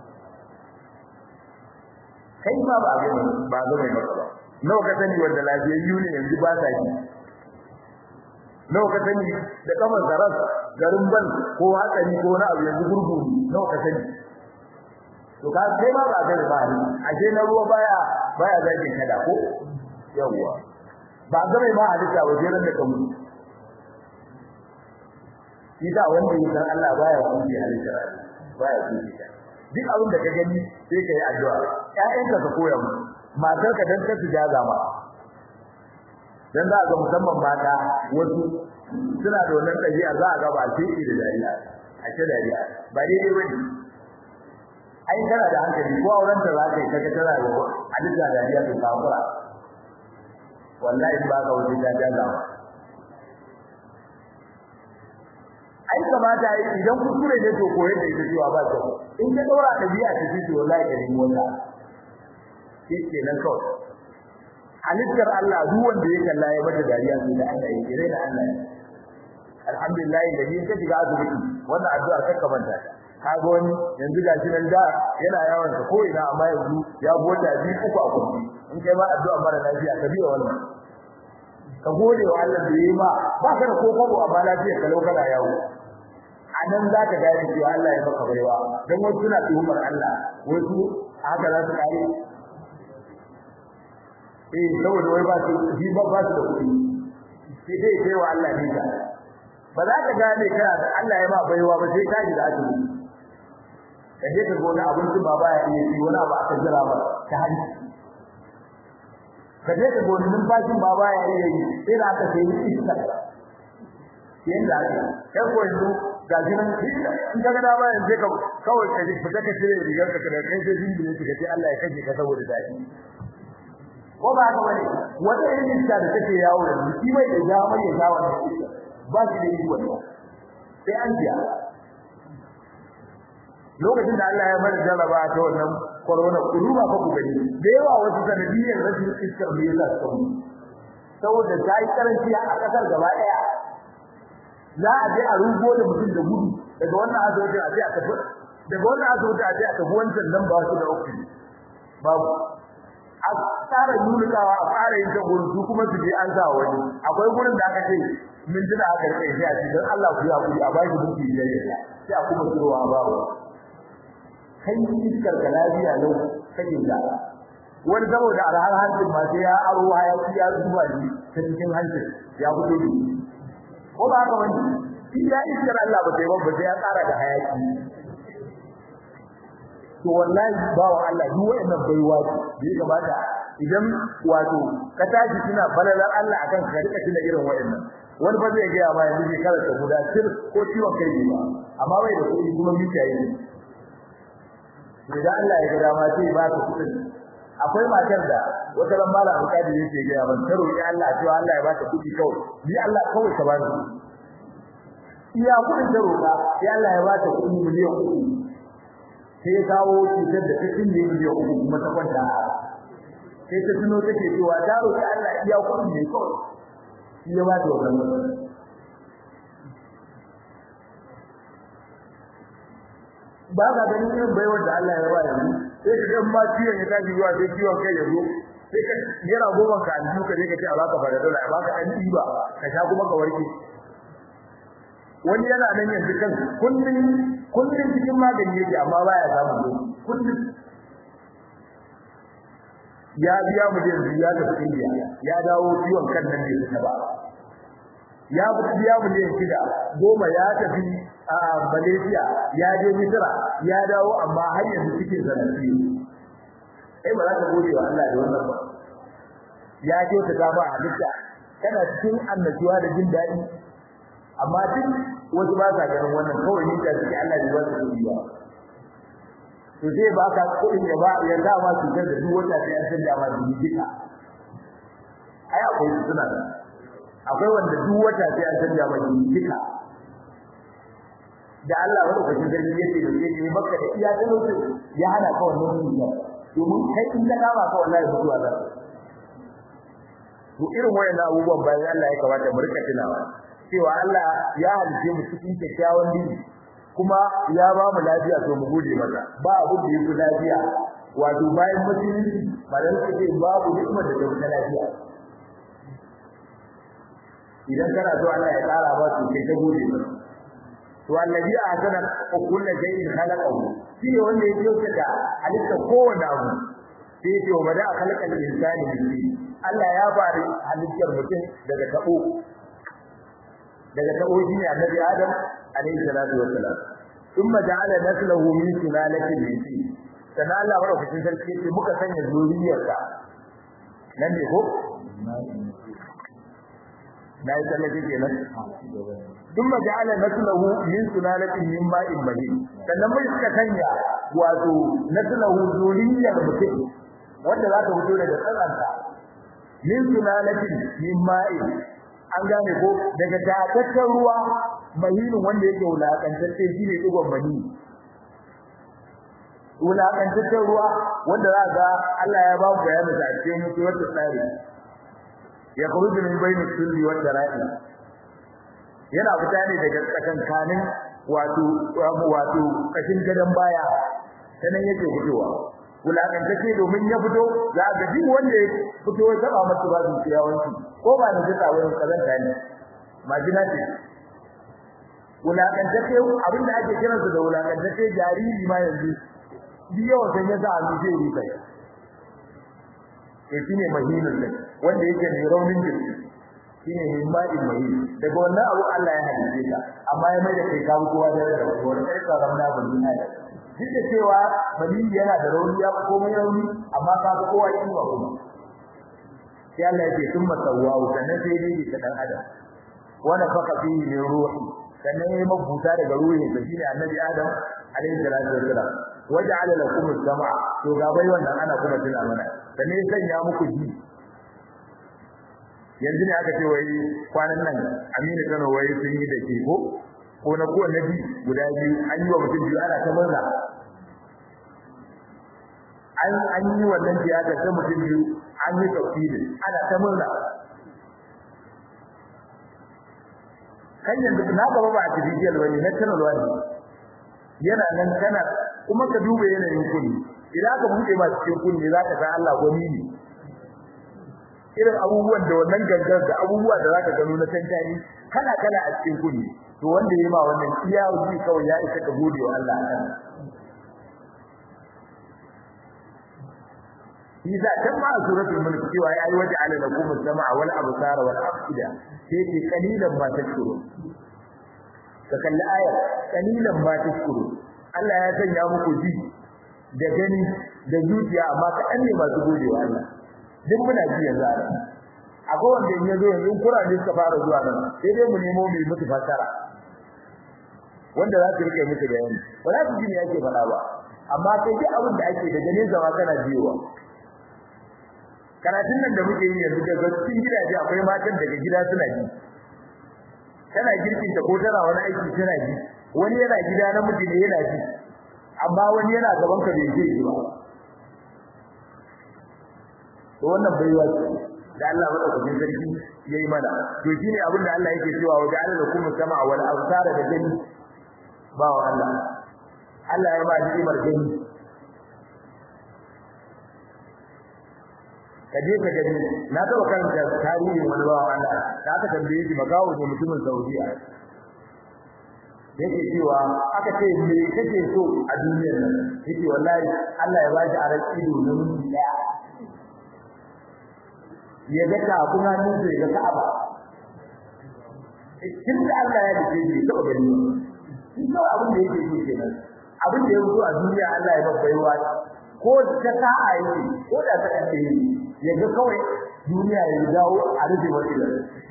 kai ma ba ga ba ga mai maka ba nawa ka sani wanda lafiyayyu ne yanzu ba sa ki nawa ka sani da kamar zaras garin ban ko hatsari ko na abu yanzu gurgu nawa ka sani to ka sai ma ba ga ba ni ashe na ruwa baya baya zagin kada ko yawa ba ga mai ma hadisa ba sai ran da ka mutu shi da wanda ya san Allah baya kuɗi halitta baya kuɗi duk abin da ka gani sai ka yi addu'a ƴaƴanka ka koya mu matarka dan ta jaza ma dan za ga musamman mata wasu suna da wannan ɗabi'a za a ga ba sai da dariya a ce dariya ba daidai bane ai kana da hankali ko auren ta za ka yi kaga tana da halitta dariya to kafura wallahi ba ka wuce ta jaza ma ai kamata yi idan kuskure ne to koyar da ita cewa ba ta in ka daura dabi'a ta ce to wallahi ka nemi wata shi ke nan kawai halittar Allah duk wanda ya kalla ya mata dariya sai da Allah ya kire da Allah alhamdulillah da ni ka shiga asibiti wannan addu'a ta kamanta ka ga wani yanzu ga shi nan da yana yawan ta ko ina amma yanzu ya bota bi uku a kurji in kai ma addu'a mara lafiya ka biya wannan ka gode wa Allah da yayi ma ba ka da kokoro amma lafiya ka lokala yawo anan za ka gane cewa Allah ya maka baiwa dan wasu suna tuhumar Allah wasu haka za su kare eh saboda wai ba su shi ba ba su da kuɗi sai dai sai wa Allah ne ka ba za ka gane kana da Allah ya ma baiwa ba sai ka ji da azumi ka je ka gona abincin ba baya iya ci wani abu aka jira ba ta hanci ka je ka gona numfashin ba baya iya yi sai da aka sai iska yanda ake kai ko yanzu ga jinan in ka ga da ba yanzu ka kawai ka ji fita ka cire rigar ka da kai sai jinbi ne ka ce Allah ya kaje ka saboda dadi ko ba haka bane wata irin iska da take yawo da shi mai da ja mai ya wannan iska ba shi da iko sai an biya lokacin da Allah ya bar jaraba ta wannan corona kuruba fa ku gani da yawa wasu sanadiyar rashin iskar da yasa su mu saboda ta yi karanci a kasar gaba daya za a je a rugo da mutum da gudu daga wannan asibiti a je a tafi daga wannan asibiti a je a tafi wancan nan ba su da oxygen babu a tsara nunikawa a tsara yin gurin su kuma su je an sa wani akwai gurin da aka ce min tuna aka rike shi a cikin Allah ku ya kuri a ba shi mutum biyayya sai a kuma tsirowa a babu kai iskar ka lafiya lau kake da wani saboda alhar hancin ma sai ya aro hayaki ya zuba shi ta cikin hancin ya fito ne ko ba haka wani shi ya iskar Allah ba sai ba sai ya tsara da hayaki to wallahi ba wa Allah duk wannan baiwa ce da ya gabata idan wato ka tashi kina balalar Allah akan ka rika kina irin wayannan wani ba zai ga ma yanzu ke karanta guda sir ko ciwon kai ne ba amma bai da kuɗi kuma mita yi idan Allah ya ga dama sai ba ka kuɗin akwai matar da wata ran malam alƙadi yake ga ban ta roki Allah cewa Allah ya ba ta kuɗi kawai ni Allah kawai ka ba ni iya kuɗin ta roka sai Allah ya bata kuɗi miliyan uku sai ya kawo cutar da ta cinye miliyan uku kuma ta kwanta sai ta tuno take cewa ta roƙi Allah iya kuɗin ne kawai shi ya bata wannan ba ka ganin irin baiwar da Allah ya ba yanzu sai ka ga ma ciwon ya tashi zuwa sai ciwon kai ya zo sai ka yana goma ka aljihu ka je ka ce a baka fara dole a baka dan diba ka sha kuma ka warke wani yana nan yanzu kan kullun kullun cikin magani yake amma baya samu zo kullun ya biya mu yanzu ya tafi India ya dawo ciwon kan nan ne ba ya biya mu ne shida goma ya tafi a Malaysia ya je Misra ya dawo amma har yanzu cikin zanafi eh ba za ka gode wa Allah da wannan ba ya ce ta ga ba halitta kana cikin annashuwa da jin daɗi amma duk wasu ba sa ganin wannan kawai ni da suke Allah ne ba su kudi ba to zai ba ka kuɗin ya ba ya da ma su da duk wata sai an sanya ma dubi duka ai akwai su suna da akwai wanda duk wata sai an sanya ma dubi duka da Allah wani lokacin sarki yake da yake maka da iya talauci ya hana ka wannan dukiya domin kai in ka kama ka wallahi mutuwa za to irin wayannan abubuwan bayan Allah ya kamata mu rika tunawa cewa Allah ya halice mu cikin kyakkyawan dini kuma ya ba mu lafiya to mu gode masa ba abu da yake lafiya wato bayan musulunci malan ce babu hikimar da ta lafiya idan kana so Allah ya tsara ba su kai ta gode masa to annabi a sana kullu shay'in khalaqahu shi ne wanda ya yi da halitta kowanne abu sai ya ce wa bada khalaqal insani min Allah ya bari halittar mutum daga tabo daga tabo shi ne annabi Adam alayhi salatu wassalam thumma ja'ala naslahu min sulalatin min tin sana Allah madaukakin sarki ce muka sanya zuriyarka nan ne ko na yi tsallake kenan thumma ja'ala naslahu min sulalatin min ma'in mahin sannan mai suka sanya wato naslahu zuriyar mutum wanda za ta fito daga tsaranta min sulalatin min ma'in an gane ko daga tataccen ruwa mahinin wanda yake wulakantacce shine digon mani wulakantaccen ruwa wanda za ga Allah ya ba mu bayani da cikin suratul tsari ya khuruju min bayni sulli wa dara'i yana fita ne daga tsakankanin wato wato kashin gadan baya sanan yake fitowa wulakantacce domin ya fito za ga duk wanda ya fito ya taba masa ba zuciya wanki ko ba da jita wurin kazanta ne majina ce wulakantacce abinda ake kiransa da wulakantacce jariri ma yanzu biyo sai ya sa hannu zai yi kai shi ne mahinin ne wanda yake ne raunin jiki shine himma'in mahin daga wannan abu Allah ya halice ka amma ya mai da kai ka kowa da da wannan kai ka ramna ban duniya da duk da cewa bani yana da rauni ya komai rauni amma ka ga kowa yin wa kuma sai Allah ya ce thumma sawwahu sannan sai dai ka dan adam wa nafaka fihi min ruhi sannan ya mabuta daga ruhin sa shine annabi adam alaihi salatu wassalam waja'ala lakum as-sam'a to ga bai wannan ana kuma tuna mana sannan ya sanya muku ji yanzu ne aka ce wai kwanan nan Aminu Kano wai sun yi da ke ko ko na ko na bi guda biyu an yi wa mutum biyu ana ta murna an an yi wannan tiyata ta mutum biyu an yi tafsiri ana ta murna kan yanzu na gaba ba artificial bane natural wani yana nan kana kuma ka duba yanayin kunni idan ka buɗe ma cikin kunni zaka san Allah gwani ne irin abubuwan da wannan gangar da abubuwa da zaka gano na tantani kala kala a cikin kunni to wanda yayi ma wannan iya wuce kawai ya isa ka gode wa Allah akan Iza kan ma suratul mulk cewa ya yi waje ala lakum as-sam'a wal absara wal afida sai ce kalilan ma tashkuru ka kalli aya kalilan ma tashkuru Allah ya sanya muku ji da gani da zuciya amma kaɗan ne masu gode wa Allah duk muna ji yanzu a akwai wanda in yazo yanzu kurani suka fara zuwa nan sai dai mu nemo mu mutu fasara wanda za su rike musu bayani ba za su ji me yake faɗa ba amma sai duk abin da ake da ganin zama kana jiyowa karatun nan da muke yi yanzu daga cikin gidaje akwai matan daga gida suna ji tana girkin ta ko tana wani aiki tana ji wani yana gida na miji ne yana ji amma wani yana gaban ka bai ji ba to wannan baiwa ce da Allah madaukakin sarki yayi mana to shine abin da Allah yake cewa wa ja'ala lakum sama wal absara da gani ba wa Allah Allah ya ba ni'imar gani kaje ka gani na taba karanta tarihin wani bawa Allah da aka tambaye shi magawo da mutumin Saudiya yake cewa aka ce me kake so a duniyar nan yake wallahi Allah ya bashi aran ido na mun daya ya ga ka kuma nan sai ga Ka'aba kin da Allah ya dace shi to gani shi ko abin da yake so kenan abin da yake a duniya Allah ya babbaiwa ko ta sa'a yake ko da ta kace ya ga kawai duniya ya dawo a rufe wata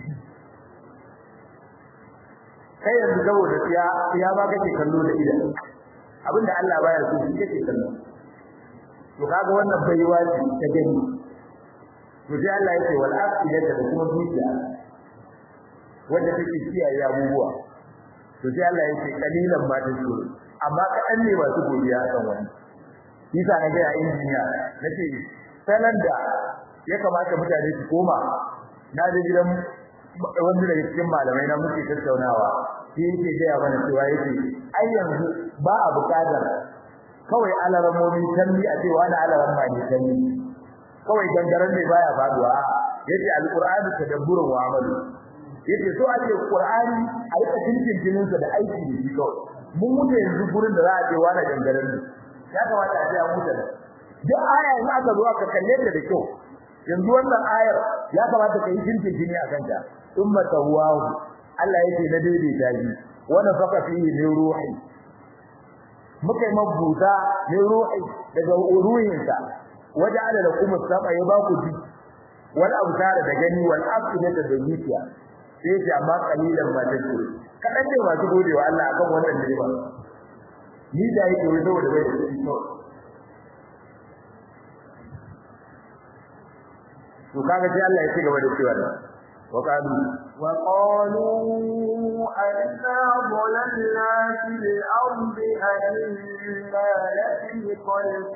kai yanzu saboda ya ya ba kake kallo da idan abinda Allah baya so shi kake kallo to kaga wannan baiwa ce ta gani to sai Allah yake wal afiyata da kuma zuciya wanda take kiyaye abubuwa to sai Allah yake kalilan ma ta so amma kadan ne masu godiya kan wani yasa na ga injiniya nace sanan da ya kamata mutane su koma na je gidan wanda daga cikin malamai na muke tattaunawa shi yake gaya mana cewa yake ai yanzu ba a buƙatar kawai alaramomi tanni a cewa na alaran ma ne tanni kawai gangaren ne baya faduwa yace alqur'ani tadabburun wa amalu yace so a ce qur'ani a rika cincin sa da aiki da shi kawai mun mutu yanzu gurin da za a ce wani gangaren ne ya kamata a ce an mutu duk aya in aka zo aka kalle ta da kyau yanzu wannan ayar ya kamata ka yi cincin jini a kanta thumma tawwahu Allah yake na daidaita shi wanda faka fihi min ruhi muka yi mabuta min ruhi daga ruhinsa waja'ala lakum as-sama ya ba ku ji wal absara da gani wal afidata da zuciya sai ce amma kalilan ma ta ce kadan ne masu godewa Allah akan wannan ni'ima ni da yake wai saboda bai da shi to to kaga sai Allah ya ci gaba da cewa وقالوا وقالوا أئذا ضللنا في الأرض أئنا لفي خلق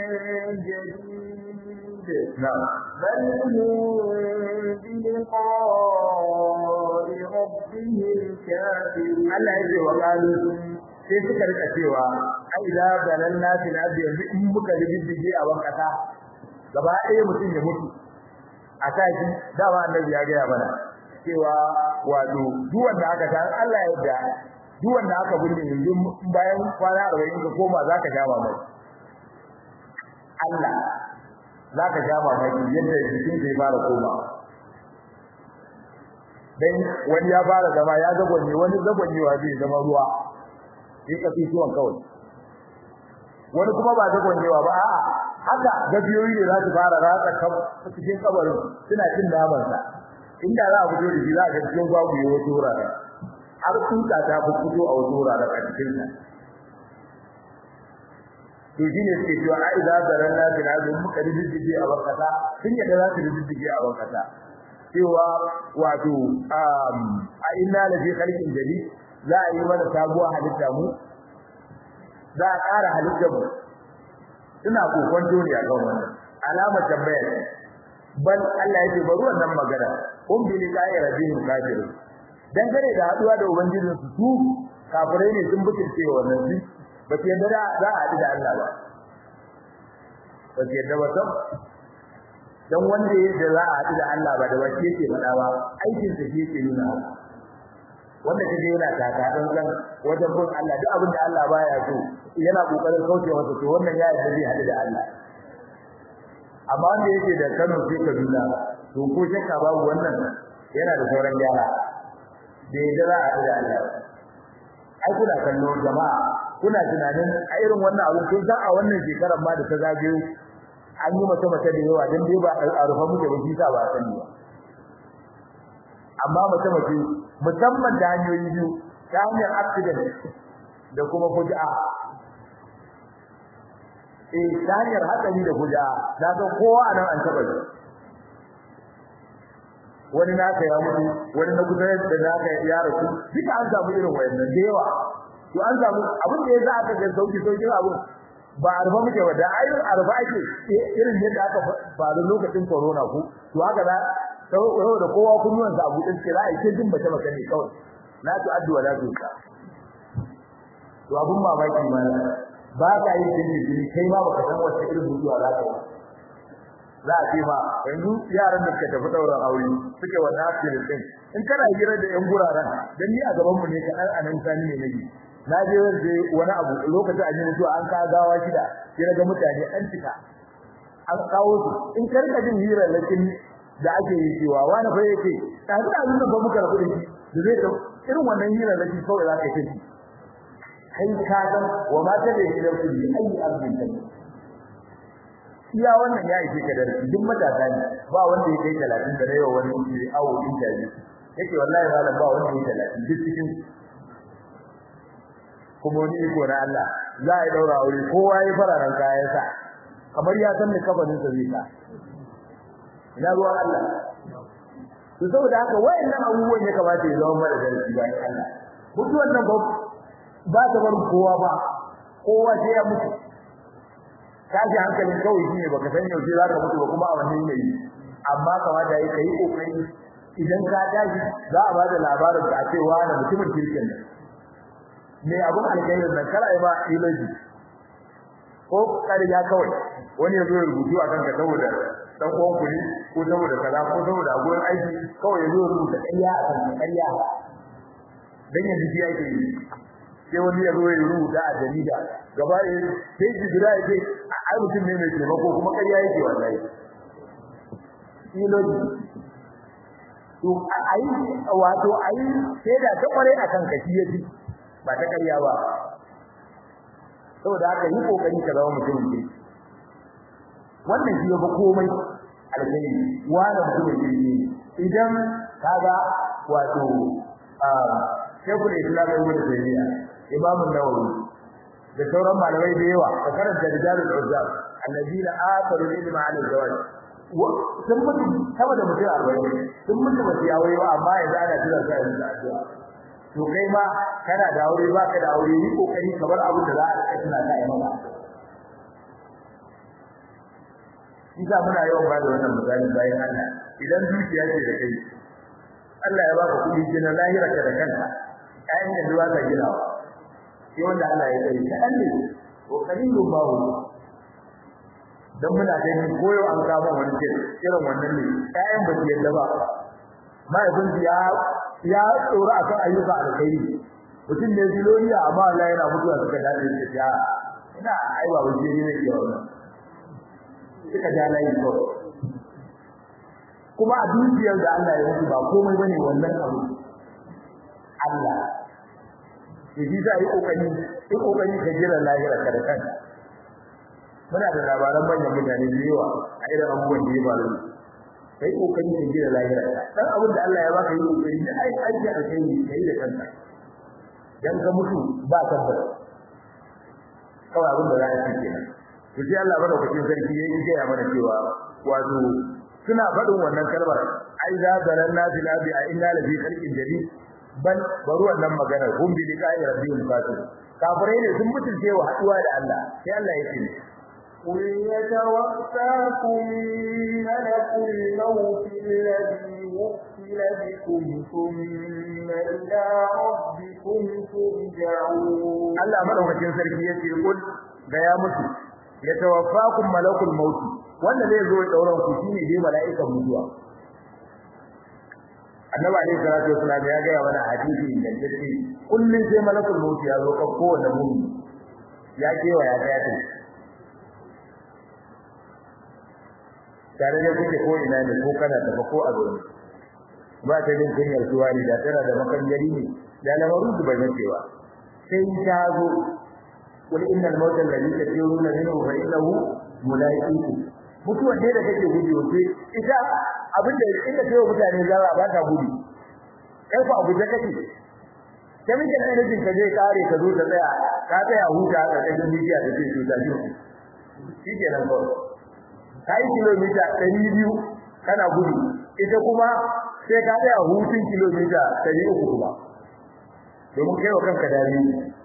جديد نعم بل هم بلقاء ربهم كافرون Allah ya ce wa qalu sai suka rika cewa ai da dalalna fil ardi yanzu in muka riddige a wankata gaba ɗaya mutum ya mutu a tashi dama annabi ya gaya mana cewa wato duk wanda aka ta Allah ya yarda duk wanda aka binne yanzu bayan kwana 40 ka koma zaka ja mamaki Allah zaka ja mamaki yadda jikin zai fara koma dan wani ya fara zama ya zagonye wani zagonyewa zai zama ruwa sai ka fi tuwon kawai wani kuma ba zagonyewa ba a'a haka gabiyoyi ne za su fara ratsa kan cikin kabarin suna cin naman sa inda za a fito da shi za a ga cikin babu yawa wurare har tuka ta fito a wasu wurare a cikin sa to shine suke cewa a idza zaranna bil azum muka riddige a wakata sun yadda za su riddige a wakata cewa wato a inna la fi khalqin jadid za a yi mana sabuwar halitta mu za a ƙara halittar mu suna kokon dole a kan wannan alamar tambaya ce bal Allah yake bari wannan magana kun bi liqa'i rabbihim kafirun dan gare da haduwa da ubangijin su su kafirai ne sun bukirce wannan su ba ke da za a haɗu da Allah ba ba ke da wata dan wanda yake za a haɗu da Allah ba da wace yake faɗa ba aikin sa yake nuna wanda kaje yana taka dan san wajen bin Allah duk abin da Allah baya so yana kokarin kauce masa to wannan ya yarda zai hadu da Allah amma wanda yake da Kano sai Kaduna to ko shakka babu wannan yana da sauran gyara da yadda za a hadu da Allah ai kuna kallo jama'a kuna tunanin a irin wannan abu kun san a wannan shekarar ma da ta zagayo an yi mata mata da yawa dan dai ba a rufa muke ba shi sa ba sani ba amma mace mace musamman da hanyoyi biyu ta hanyar accident da kuma fuji'a eh ta hanyar hatsari da fuji'a na ga kowa anan an taba shi wani naka ya mutu wani na kusa da naka ya rasu duka an samu irin wayannan da yawa to an samu abin da ya za aka ga sauki sauki abin ba arba muke ba da ayyukan arba ake irin yadda aka faru lokacin corona ku to haka za sau da kowa kunnuwan sa abu din ce za a yi jin bace bace ne kawai la tu addu wa la tu ka to abun mamaki ma ba ka yi jin jini kai ma baka san wata irin mutuwa za ka yi za a ce ma yanzu yaran da suka tafi ɗaurin aure suke wannan asirin din in kana hira da yan guraren dan ni a gaban mu ne ka dan anan sani ne nake na je wanda wani abu lokacin an yi mutuwa an ka gawa shida sai ga mutane an cika an kawo su in ka rika jin hira lakin da ake yi cewa wani fa yake ta da abin da ba muka rabu da shi da zai irin wannan hira lakin kawai za ka yi kai ka ga wa ma ta da hira ku bi ayi abin da iya wannan ya ishe ka darasi duk matasa ne ba wanda ya kai 30 da yawa wani ne awo din jaji yake wallahi malam ba wanda ya 30 duk cikin kuma wani iko na Allah za a yi daura aure kowa ya fararen kayan sa kamar ya san da kabarin sa zai sa ina ruwan Allah to saboda haka wayannan abubuwan ya kamata ya zama mara darasi bayan Allah mutuwan nan ba ba ta bar kowa ba kowa sai ya mutu kaji hankalin kawai shine baka san yaushe zaka mutu ba kuma a wannan yanayi amma kamata yayi kai kokari idan ka tashi za a bada labarin da ake wani mutumin kirkin ne me abun alkhairin nan kala ba ilaji ko kariya kawai wani ya zo ya rubutu a kanka saboda dan uwan ku ne ko saboda kaza ko saboda gurin aiki kawai ya zo ya rubuta ƙarya a kanka ƙarya dan yanzu shi yake yi sai wani ya zo ya rubuta a jarida gaba ɗaya sai ji jira ya ce ai mutum ne mai taimako kuma ƙarya yake wallahi iloji to ai wato ai sai da ta kware akan kashi yaji ba ta ƙarya ba saboda haka yi kokari ka zama mutum ne wannan shi ba komai alheri wani mutum ne idan kaga wato shekul islam ibn taymiya imam an-nawawi da sauran malamai da yawa da karanta rijalul uzzab alladina atharu ilma ala zawaj sun mutu sama da mutum arba'in sun mutu ba su yi aure ba amma yanzu ana tura su a yanzu addu'a to kai ma kana da aure ba ka da aure yi kokari ka bar abin da za a rika tuna ta yi maka Isa muna yawan ba da wannan misali bayan Allah idan zuciya ce da kai Allah ya baka kuɗi gina lahira ka da kanka kayan da zuwa ka gina sai wanda Allah ya tsare ka dan ne ko kalilun bawo dan muna gani koyo an kama wani ce irin wannan ne kayan ba su yadda ba mahaifin ya ya tsora akan ayyuka alkhairi mutum ne ziloniya amma Allah yana mutuwa suka dade shi ya ina ai ba wani ne ne ke wannan suka ja layi ko kuma a dukiyar da Allah ya mutu ba komai bane wannan abu Allah shi za yi kokari yi kokari ka jira lahira ka da kanka muna da labaran manyan mutane da yawa a irin abubuwan da ya faru kai kokari ka jira lahira dan abin da Allah ya baka yi kokari da ai aiki a kai kai da kanka dan ka mutu ba tabbata kawai abin da za a ci kenan to sai Allah madaukakin sarki yayi gaya mana cewa wato suna faɗin wannan kalmar ai za zalanna fil abi a inna la fi khalqin jadid bal bari wannan magana hum bi liqa'i rabbihim kafir kafirai ne sun mutunce wa haduwa da Allah sai Allah ya ce قل يتوفاكم ملك الموت الذي وكل بكم ثم إلى ربكم ترجعون Allah madaukakin sarki yace kul ga ya mutu yatawaffakum malakul maut wanda zai zo dauran ku shine dai mala'ikan mutuwa Annabi alayhi salatu wasallam ya ga mana hadisi da yake kullun sai malakul maut ya zo kan kowanne mu'min ya kewa ya ga ta tare da kuke ko ina ne ko kana tafa ko a gurin ba ta jin kunyar suwa ne da tana da makangari ne da lamarin su bai cewa sai ta zo wal innal mawta alladhi tafiruna minhu fa innahu mulaiqikum mutuwa ne da kake gudu sai ita abinda inda kai mutane zara ba ta gudu kai ku abu da kake sai mun ga ne ka je kare ka zo ta tsaya ka tsaya huta a cikin bidiya da ke cuta shi shi ke nan kawai kai kilomita 200 kana gudu ita kuma sai ka tsaya hutun kilomita 300 kuma domin kai wa kanka dare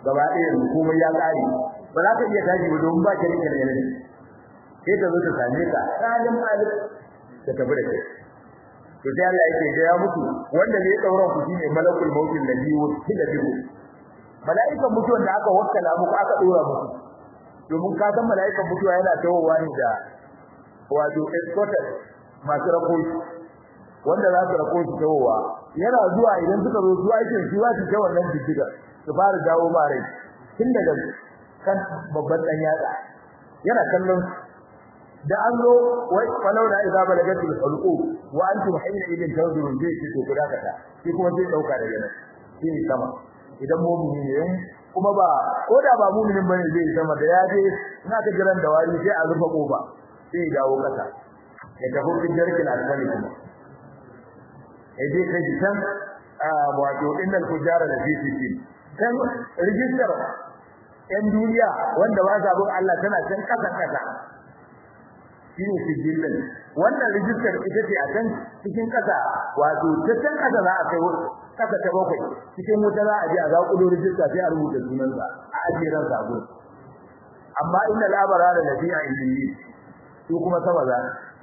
gaba ɗaya komai ya ƙare ba za ka iya tashi ba domin ba ka rike da yanayi sai ta zo ta same ka salim alif ta tafi da kai to sai Allah yake ga ya mutu wanda ne dauran ku shine malakul mautin ladhi wukila bihi mala'ikan mutuwan da aka wakkala muku aka dora muku domin ka san mala'ikan mutuwa yana tawowa ne da wato escorted masu rako wanda za su rako su tawowa yana zuwa idan suka zo zuwa yake shi za su ta wannan jijjiga su fara dawo ma rai tun daga kan babban dan yatsa yana kallon da an zo wai walau da idza balagatul hulqu wa antum hayna idin tawdurun bi shi to kuda kata shi kuma sai dauka daga nan shi sama idan mu'mini ne kuma ba ko da ba mu'minin bane zai sama da yaje ina ta jiran da wani sai a rufe kofa sai dawo kasa ya tafi cikin jarkin alfani kuma eh dai kai san wato innal fujara da fi kan rijistar yan duniya wanda ba sa bin Allah tana can kasa kasa shine sijillan wannan rijistar ita ce a can cikin kasa wato ta can kasa za a kai kasa ta bakwai cikin wuta za a je a zaƙulo rijista sai a rubuta sunansa a ajiye ran sabo amma inna labara da lafiya indiyi su kuma sama za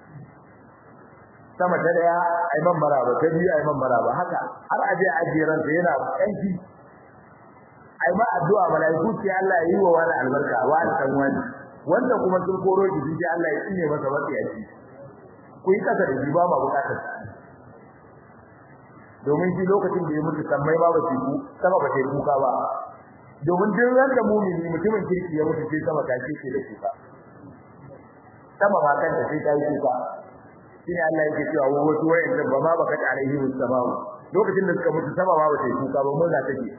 sama ta daya aiman maraba ta biyu aiman maraba haka har aje a ajiye ran sa yana kanki ai ma addu'a malaiku sai Allah ya yi wa wani albarka wani kan wani wanda kuma sun koro shi sai Allah ya tsine masa matsiyaci ku yi kasa da shi ba ma bukatar domin shi lokacin da ya mutu sammai ba ba ku sama ba sai kuka ba domin duk wanda mumini mutumin kirki ya mutu sai sama ta ce da kuka sama ma kanta sai ta yi kuka shine Allah yake cewa wa wasu wayan ba ma baka alaihi wassalam lokacin da suka mutu sama ba ba sai kuka ba mun za take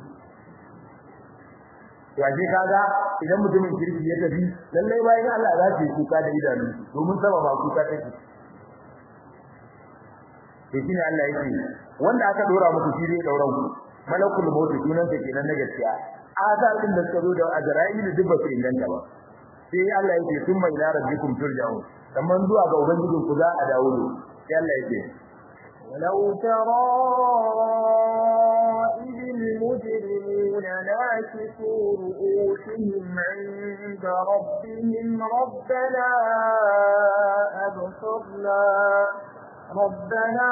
to aje kaga idan mutumin kirki ya tafi lalle bayan Allah za su yi kuka da idanu domin sama ba kuka take to shine Allah yake wanda aka dora muku shi ne dauran ku malakul maut sunan sa kenan na gaskiya azal din da suka zo da azrail duk ba su inganta ba sai Allah yake summa ila rabbikum turja'un kamar zuwa ga ubangijin ku za a dawo ne sai Allah yake ولو ترى إذ المجرمون ناكسوا رؤوسهم عند ربهم ربنا أبصرنا ربنا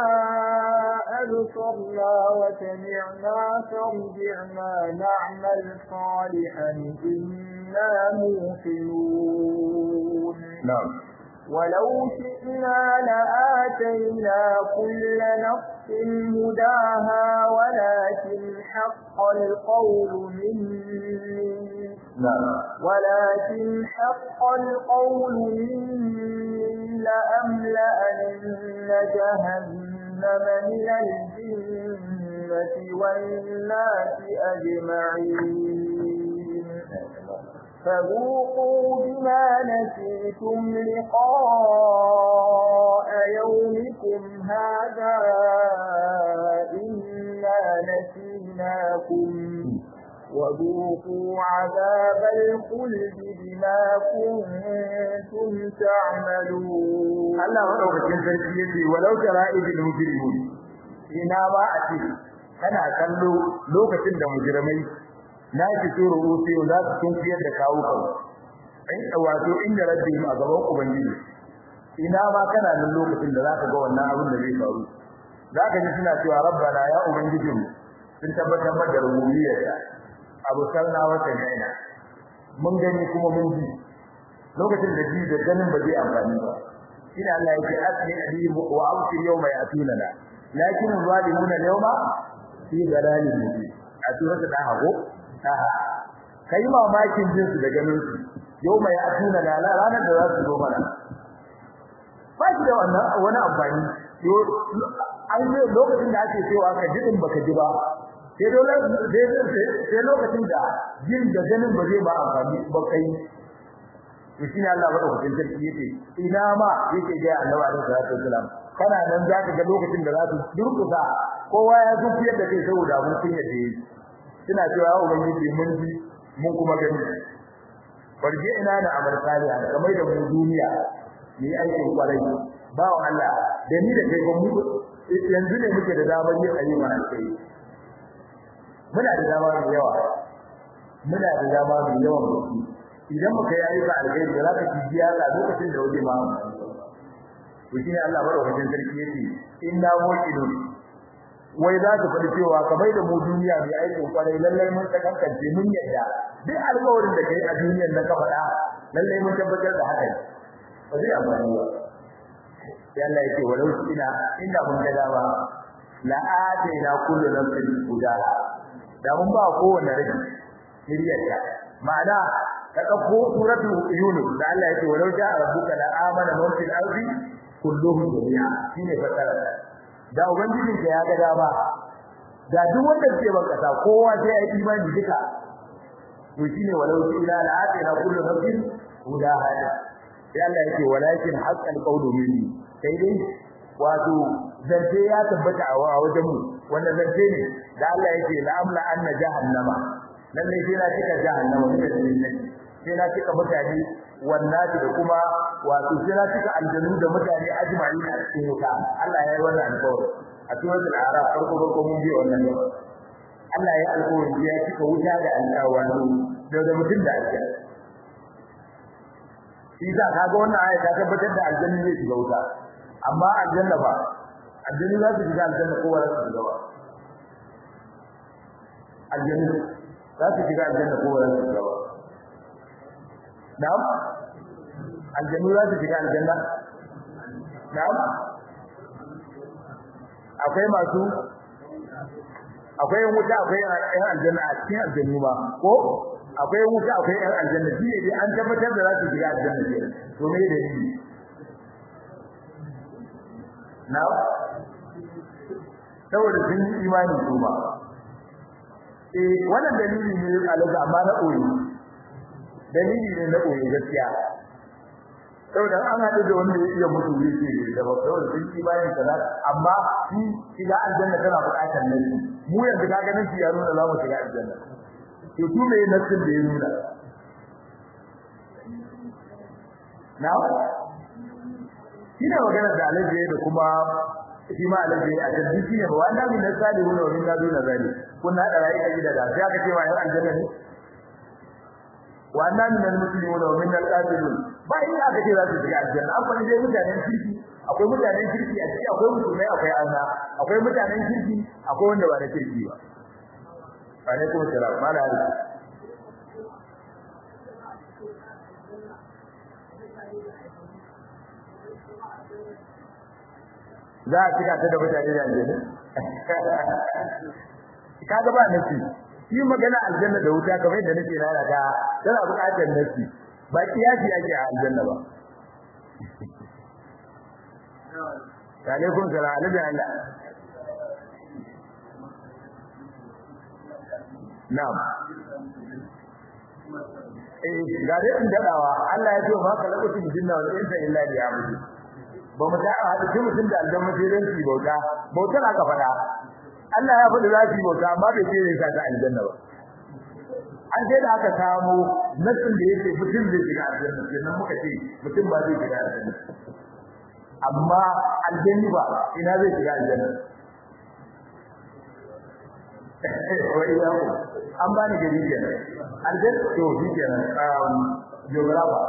أبصرنا وسمعنا فارجعنا نعمل صالحا إنا موقنون نعم ولو شئنا لآتينا كل نفس هداها ولكن حق القول مني نعم ولكن حق القول مني لأملأن جهنم من الجنة والناس أجمعين فذوقوا بما نسيتم لقاء يومكم هذا إنا نسيناكم وذوقوا عذاب الخلد بما كنتم تعملون Allah madaukakin sarki yace walau tara idil mujrimun ina ba a ce kana kallo lokacin da mujrimai na ki turo rufe za su tunkiyar da kawukan in wato inda rabbihim a gaban ubangiji ina ma kana nan lokacin da zaka ga wannan abin da zai faru zaka ji suna cewa rabbana ya ubangijin sun tabbatar da rububiyyarka abu salna wa sanaina mun gani kuma mun ji lokacin da ji da ganin ba zai amfani ba shine Allah yake asli alim wa awsi yawma yatunana lakin zalimuna yawma fi dalalin mubin a surata da hago kai mamakin jin su da ganin su yawma yatunana ranar da za su zo mana ba shi da wannan wani amfani an yi lokacin da ake cewa ka jidin baka ji ba sai dole sai lokacin da jin da ganin ba zai ba amfani ba kai to shine Allah madaukakin sarki yake ina ma yake ga Annabi alaihi salatu wasalam kana nan zaka ga lokacin da za su durkusa kowa ya zufiyar da kai saboda mun kun yadda yi suna cewa ya ubangiji mun ji mun kuma gani barje ina da amal salihan kamar da mu duniya ni aikin kwarai ba wa Allah da ni da kai mu yanzu ne muke da damar yin ayyuka kai muna da dama da yawa muna da dama mai yawan gaske idan muka yi ayyuka alheri da za ka ji ya ga lokacin da waje ma to shine Allah madaukakin sarki yake inna muqinun wai za ka faɗi cewa ka bai da mu duniya mai aikin kwarai lallai mun ta kankance mun yadda duk alƙawarin da kai a duniyar da ka faɗa lallai mun tabbatar da haka ba zai amfani ba sai Allah yake walau ina inda mun ga dama la ataina kullu nafsin hudaha da mun ba kowanne rai shiriyarta ma'ana ka dauko suratul yunus da Allah yake walau ja'a rabbuka la amana man fil ardi kulluhum jami'a shine fasara da ubangijin ka ya ga dama da duk wanda ke ban kasa kowa sai ya yi imani duka to shine walau ila la atina kullu nafsin hudaha sai Allah yake walakin haqqal qawlu minni sai dai wato zance ya tabbata a wajen mu wanda zance ne da Allah yake la amla anna jahannama lalle sai na cika jahannama ne da sai na cika mutane wannan da kuma wato sai na cika aljanu da mutane ajma'i a cikin wuta Allah ya yi wannan alƙawari a cikin al-araf farko farko mun bi wannan ne Allah ya alƙawari ya cika wuta da alƙawari da mutum da aljanna shi za ka ga wannan aya ta tabbatar da aljanna zai shiga wuta amma aljanna ba aljanna za su shiga aljanna kowa za su shiga ba aljanna za su shiga aljanna kowa za su shiga ba na'am aljanna za su shiga aljanna na'am akwai masu akwai wuta akwai yan aljanna a cikin aljannu ba ko akwai wuta akwai yan aljanna shi ne dai an tabbatar da za su shiga aljanna ne to me da shi na saboda sun yi imani su ba eh wannan dalili ne alaga amma na koyi dalili ne na koyi gaskiya saboda an haɗu da wanda ya iya mutu ne ke da ba saboda sun yi imani kaza amma shi shiga aljanna tana buƙatar nan mu yanzu ka ganin shi ya nuna za mu shiga aljanna to su me nasin da ya nuna na shine magana da alaji da kuma shi ma alaji a kan shi ne wa annabi na salihu wa min laduna zali kun hada rai a gida da sai aka ce wa yan aljanna ne wa annabi na muslimuna wa min al-qatilun ba in aka ce za su shiga aljanna an fani dai mutanen kirki akwai mutanen kirki a ciki akwai musulmai akwai anna akwai mutanen kirki akwai wanda ba da kirki ba alaikum salam mala ali za a cika ta da mutane da aljanna kaga ba nasi shi magana aljanna da wuta kamar yadda nake rana ta tana buƙatar nasi ba kiyasi ake a aljanna ba alaikum salam alaikum Allah Na'am. Eh ga dai in dadawa Allah ya ce ma ka lakutu jinna wal insa illa bi abudu. Ba mu ta hadu shi mutum da aljanna sai dan shi bauta. Bautar aka fada. Allah ya faɗi za su bauta amma bai ce ne ka ta aljanna ba. An sai da aka samu nassin da yake mutum zai shiga aljanna kenan muka ce mutum ba zai shiga aljanna. Amma aljanna ba ina zai shiga aljanna. an bani gari kenan aljan to shi kenan um geographer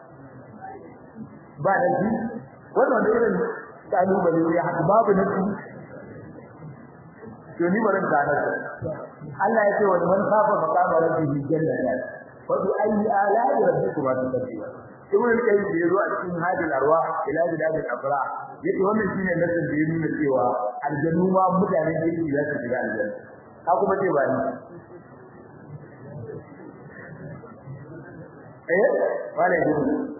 ba da shi wannan da irin kalubale ne haka babu na shi to ni barin ka nan Allah ya ce wa man safa maqama rabbihi jannata fa bi ayi ala'i rabbikuma tukadiba ibn al-qayyim da yazo a cikin hadil arwa ila bilad al-afra yace wannan shine nasin da ya nuna cewa aljannu ma mutanen kirki za su shiga aljanna ka kuma ce ba ni eh wala yi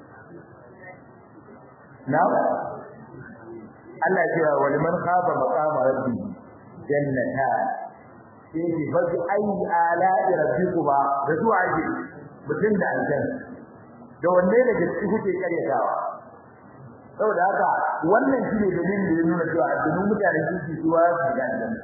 na Allah ya ce wa liman khafa maqama rabbi jannata sai ki fazi ayi ala rabbikuma da su aje mutum da aljanna da wanne daga cikin kuke karyatawa saboda haka wannan shine dalilin da ya nuna cewa addinin mutanen kirki su ba su ga aljanna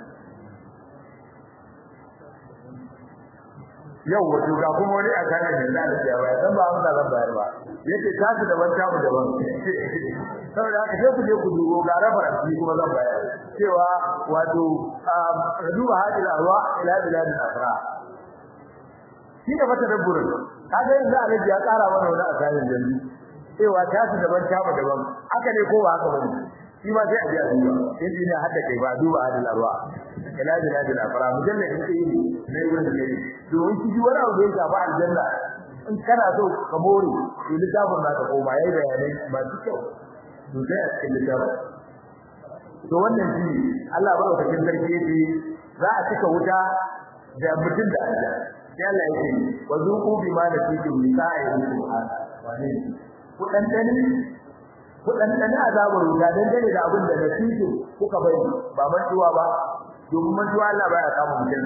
yau wato ga kuma wani a kana da Allah ya bayar dan ba amsa zan bayar ba yace tasu daban tamu daban saboda haka sai ku je ku dubo ga rabar shi kuma zan bayar cewa wato raduba hadil arwa ila bilad al-afra shi da fata dabburin kaga yanzu alaji ya tsara mana wani asalin janji cewa ta su daban ta ba daban haka ne ko ba haka bane shi ma sai a ji a duba sai ji ne hadda kai ba duba hadin arwa ila jina jina fara mujalla in kai ne ne wurin da kai domin shi wani abu da ya shafa aljanna in kana so ka more to littafin na ka koma yayi bayanai masu kyau to sai a cikin littafin to wannan shi Allah ba ka cikin sarki yace za a cika wuta da mutum da aljanna sai Allah yake wa zuqu bima nasikum liqa'i subhana wa ne ku dan dani ku dan dani azabar wuta dan dane da abin da nasiku kuka bai ba mantuwa ba domin mantuwa Allah baya kama mutum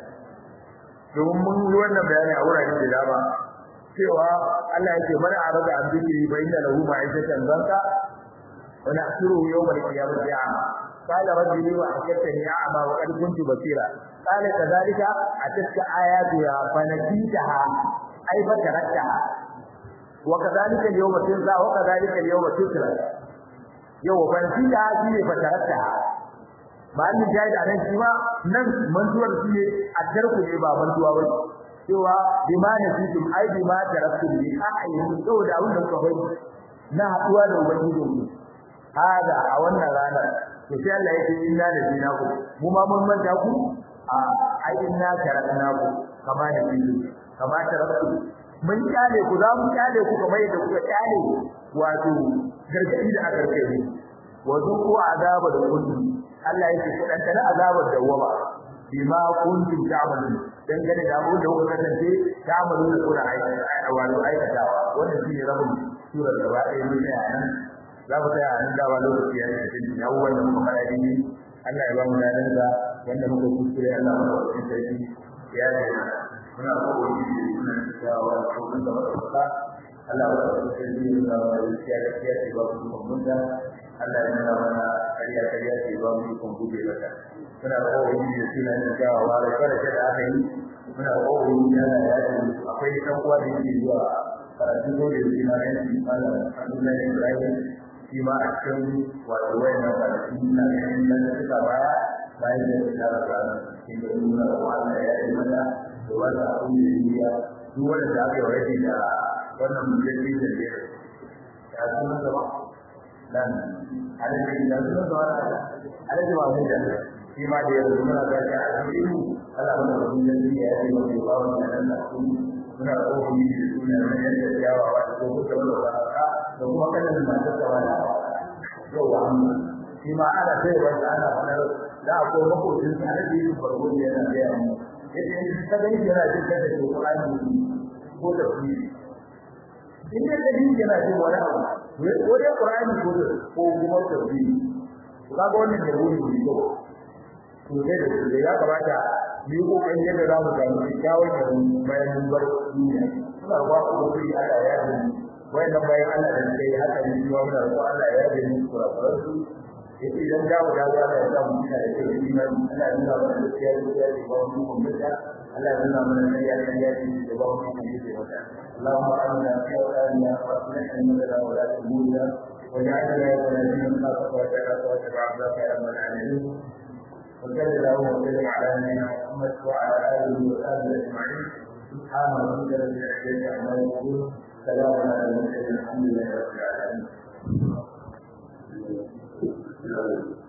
domin mun yi wannan bayani a wurare da dama cewa Allah yake mana arada an zikiri bayna lahu ma'ishatan zanka wa nahsuru yawmal qiyamati a'ma قال ربي وحكتني أعمى وقد كنت بصيرا قال كذلك أتتك آياتها فنسيتها أي فتركتها وكذلك اليوم تنسى وكذلك اليوم تسرى يوم فنسيتها فيه فتركتها ma'an jahid anan shi ma nan mantuwar shi ne a tarku ne ba mantuwa ba cewa bima nasitum ai bima taraktum bi a'yin saboda abin da kuka bari na haduwa da ubangiji hada a wannan ranar to sai Allah yake inna da dinaku mu ma mun manta ku a ai inna tarakna ku kama da dinu kama taraktu mun kyale ku za mu kyale ku kamar yadda kuka kyale wato gargadi da aka rike wa zuqu azaba da kuntum Allah yake ku dan tana azabar dawama bima kuntum ta'malun dangane da abin da kuka kasance ta'malun da kuna aikata wato aikatawa wannan shine rabin surar gaba ɗaya mun tsaya nan za mu tsaya nan da ba lokaci ya yi ya wannan kuma fara ne Allah ya ba mu dadan da wanda muka kuskure Allah ya ba mu sarki ya ce muna kokari muna tsayawa ko kun da wata Allah ya ba mu sarki da ba mu ya ga ya ce ba mu mun da Allah ya nuna mana kariya kariya ce ba mu kun gube mata muna kokari da sunan da tsayawa da kada da aka yi muna kokari da ya ce akwai dan uwa da yake zuwa karatu ko da yake na yanki malam Abdullahi Ibrahim shi ma a cikin wato wayannan kwanaki na ganin nan suka baya bayan da suka rasa cikin da nuna da Allah ya yi mana da wanda abin da ya duk wanda da aka yi wani da wannan mujalli da ya ya suna gaba dan alaji da suna gaba alaji ba mu da shi ma da yanzu muna ga ta alheri Allah mana da mujalli ya yi wani ba wannan nan da su muna kofi da suna nan yadda jawawa da ko da wannan da kuma kanin masu gaba da yau wa amma shi ma ana sai wanda ana fanar da akwai makocin sa da yi farko da yana da yawa yadda in ka gani yana jin kada ko Qur'ani ko da shi in da gani yana jin wani abu ko da Qur'ani ko da ko kuma tafsiri kaga wannan da wuri ne ko to sai da ya kamata mu yi kokarin yadda za mu samu kyawun da bayan mun bar duniya suna ba ku da kuri Allah ya yi wayannan bayan Allah da suke yi haka ne kuma muna roƙon Allah ya yi musu kurakuran su yace idan dawo da Allah ya samu kina da kai iman Allah ya nuna mana gaskiya gaskiya ce ba mu mun bata Allah ya nuna mana kariya kariya ce da ba mu mun yi wata Allahumma amina fi awlana wa aslih lana wa la tumina واجعلنا يا الذين خافوا وتعالى وتبعوا خير من العالمين وصلى الله وسلم على نبينا محمد وعلى اله وصحبه اجمعين سبحان ربك رب العزه عما يصفون سلام على المرسلين الحمد لله رب العالمين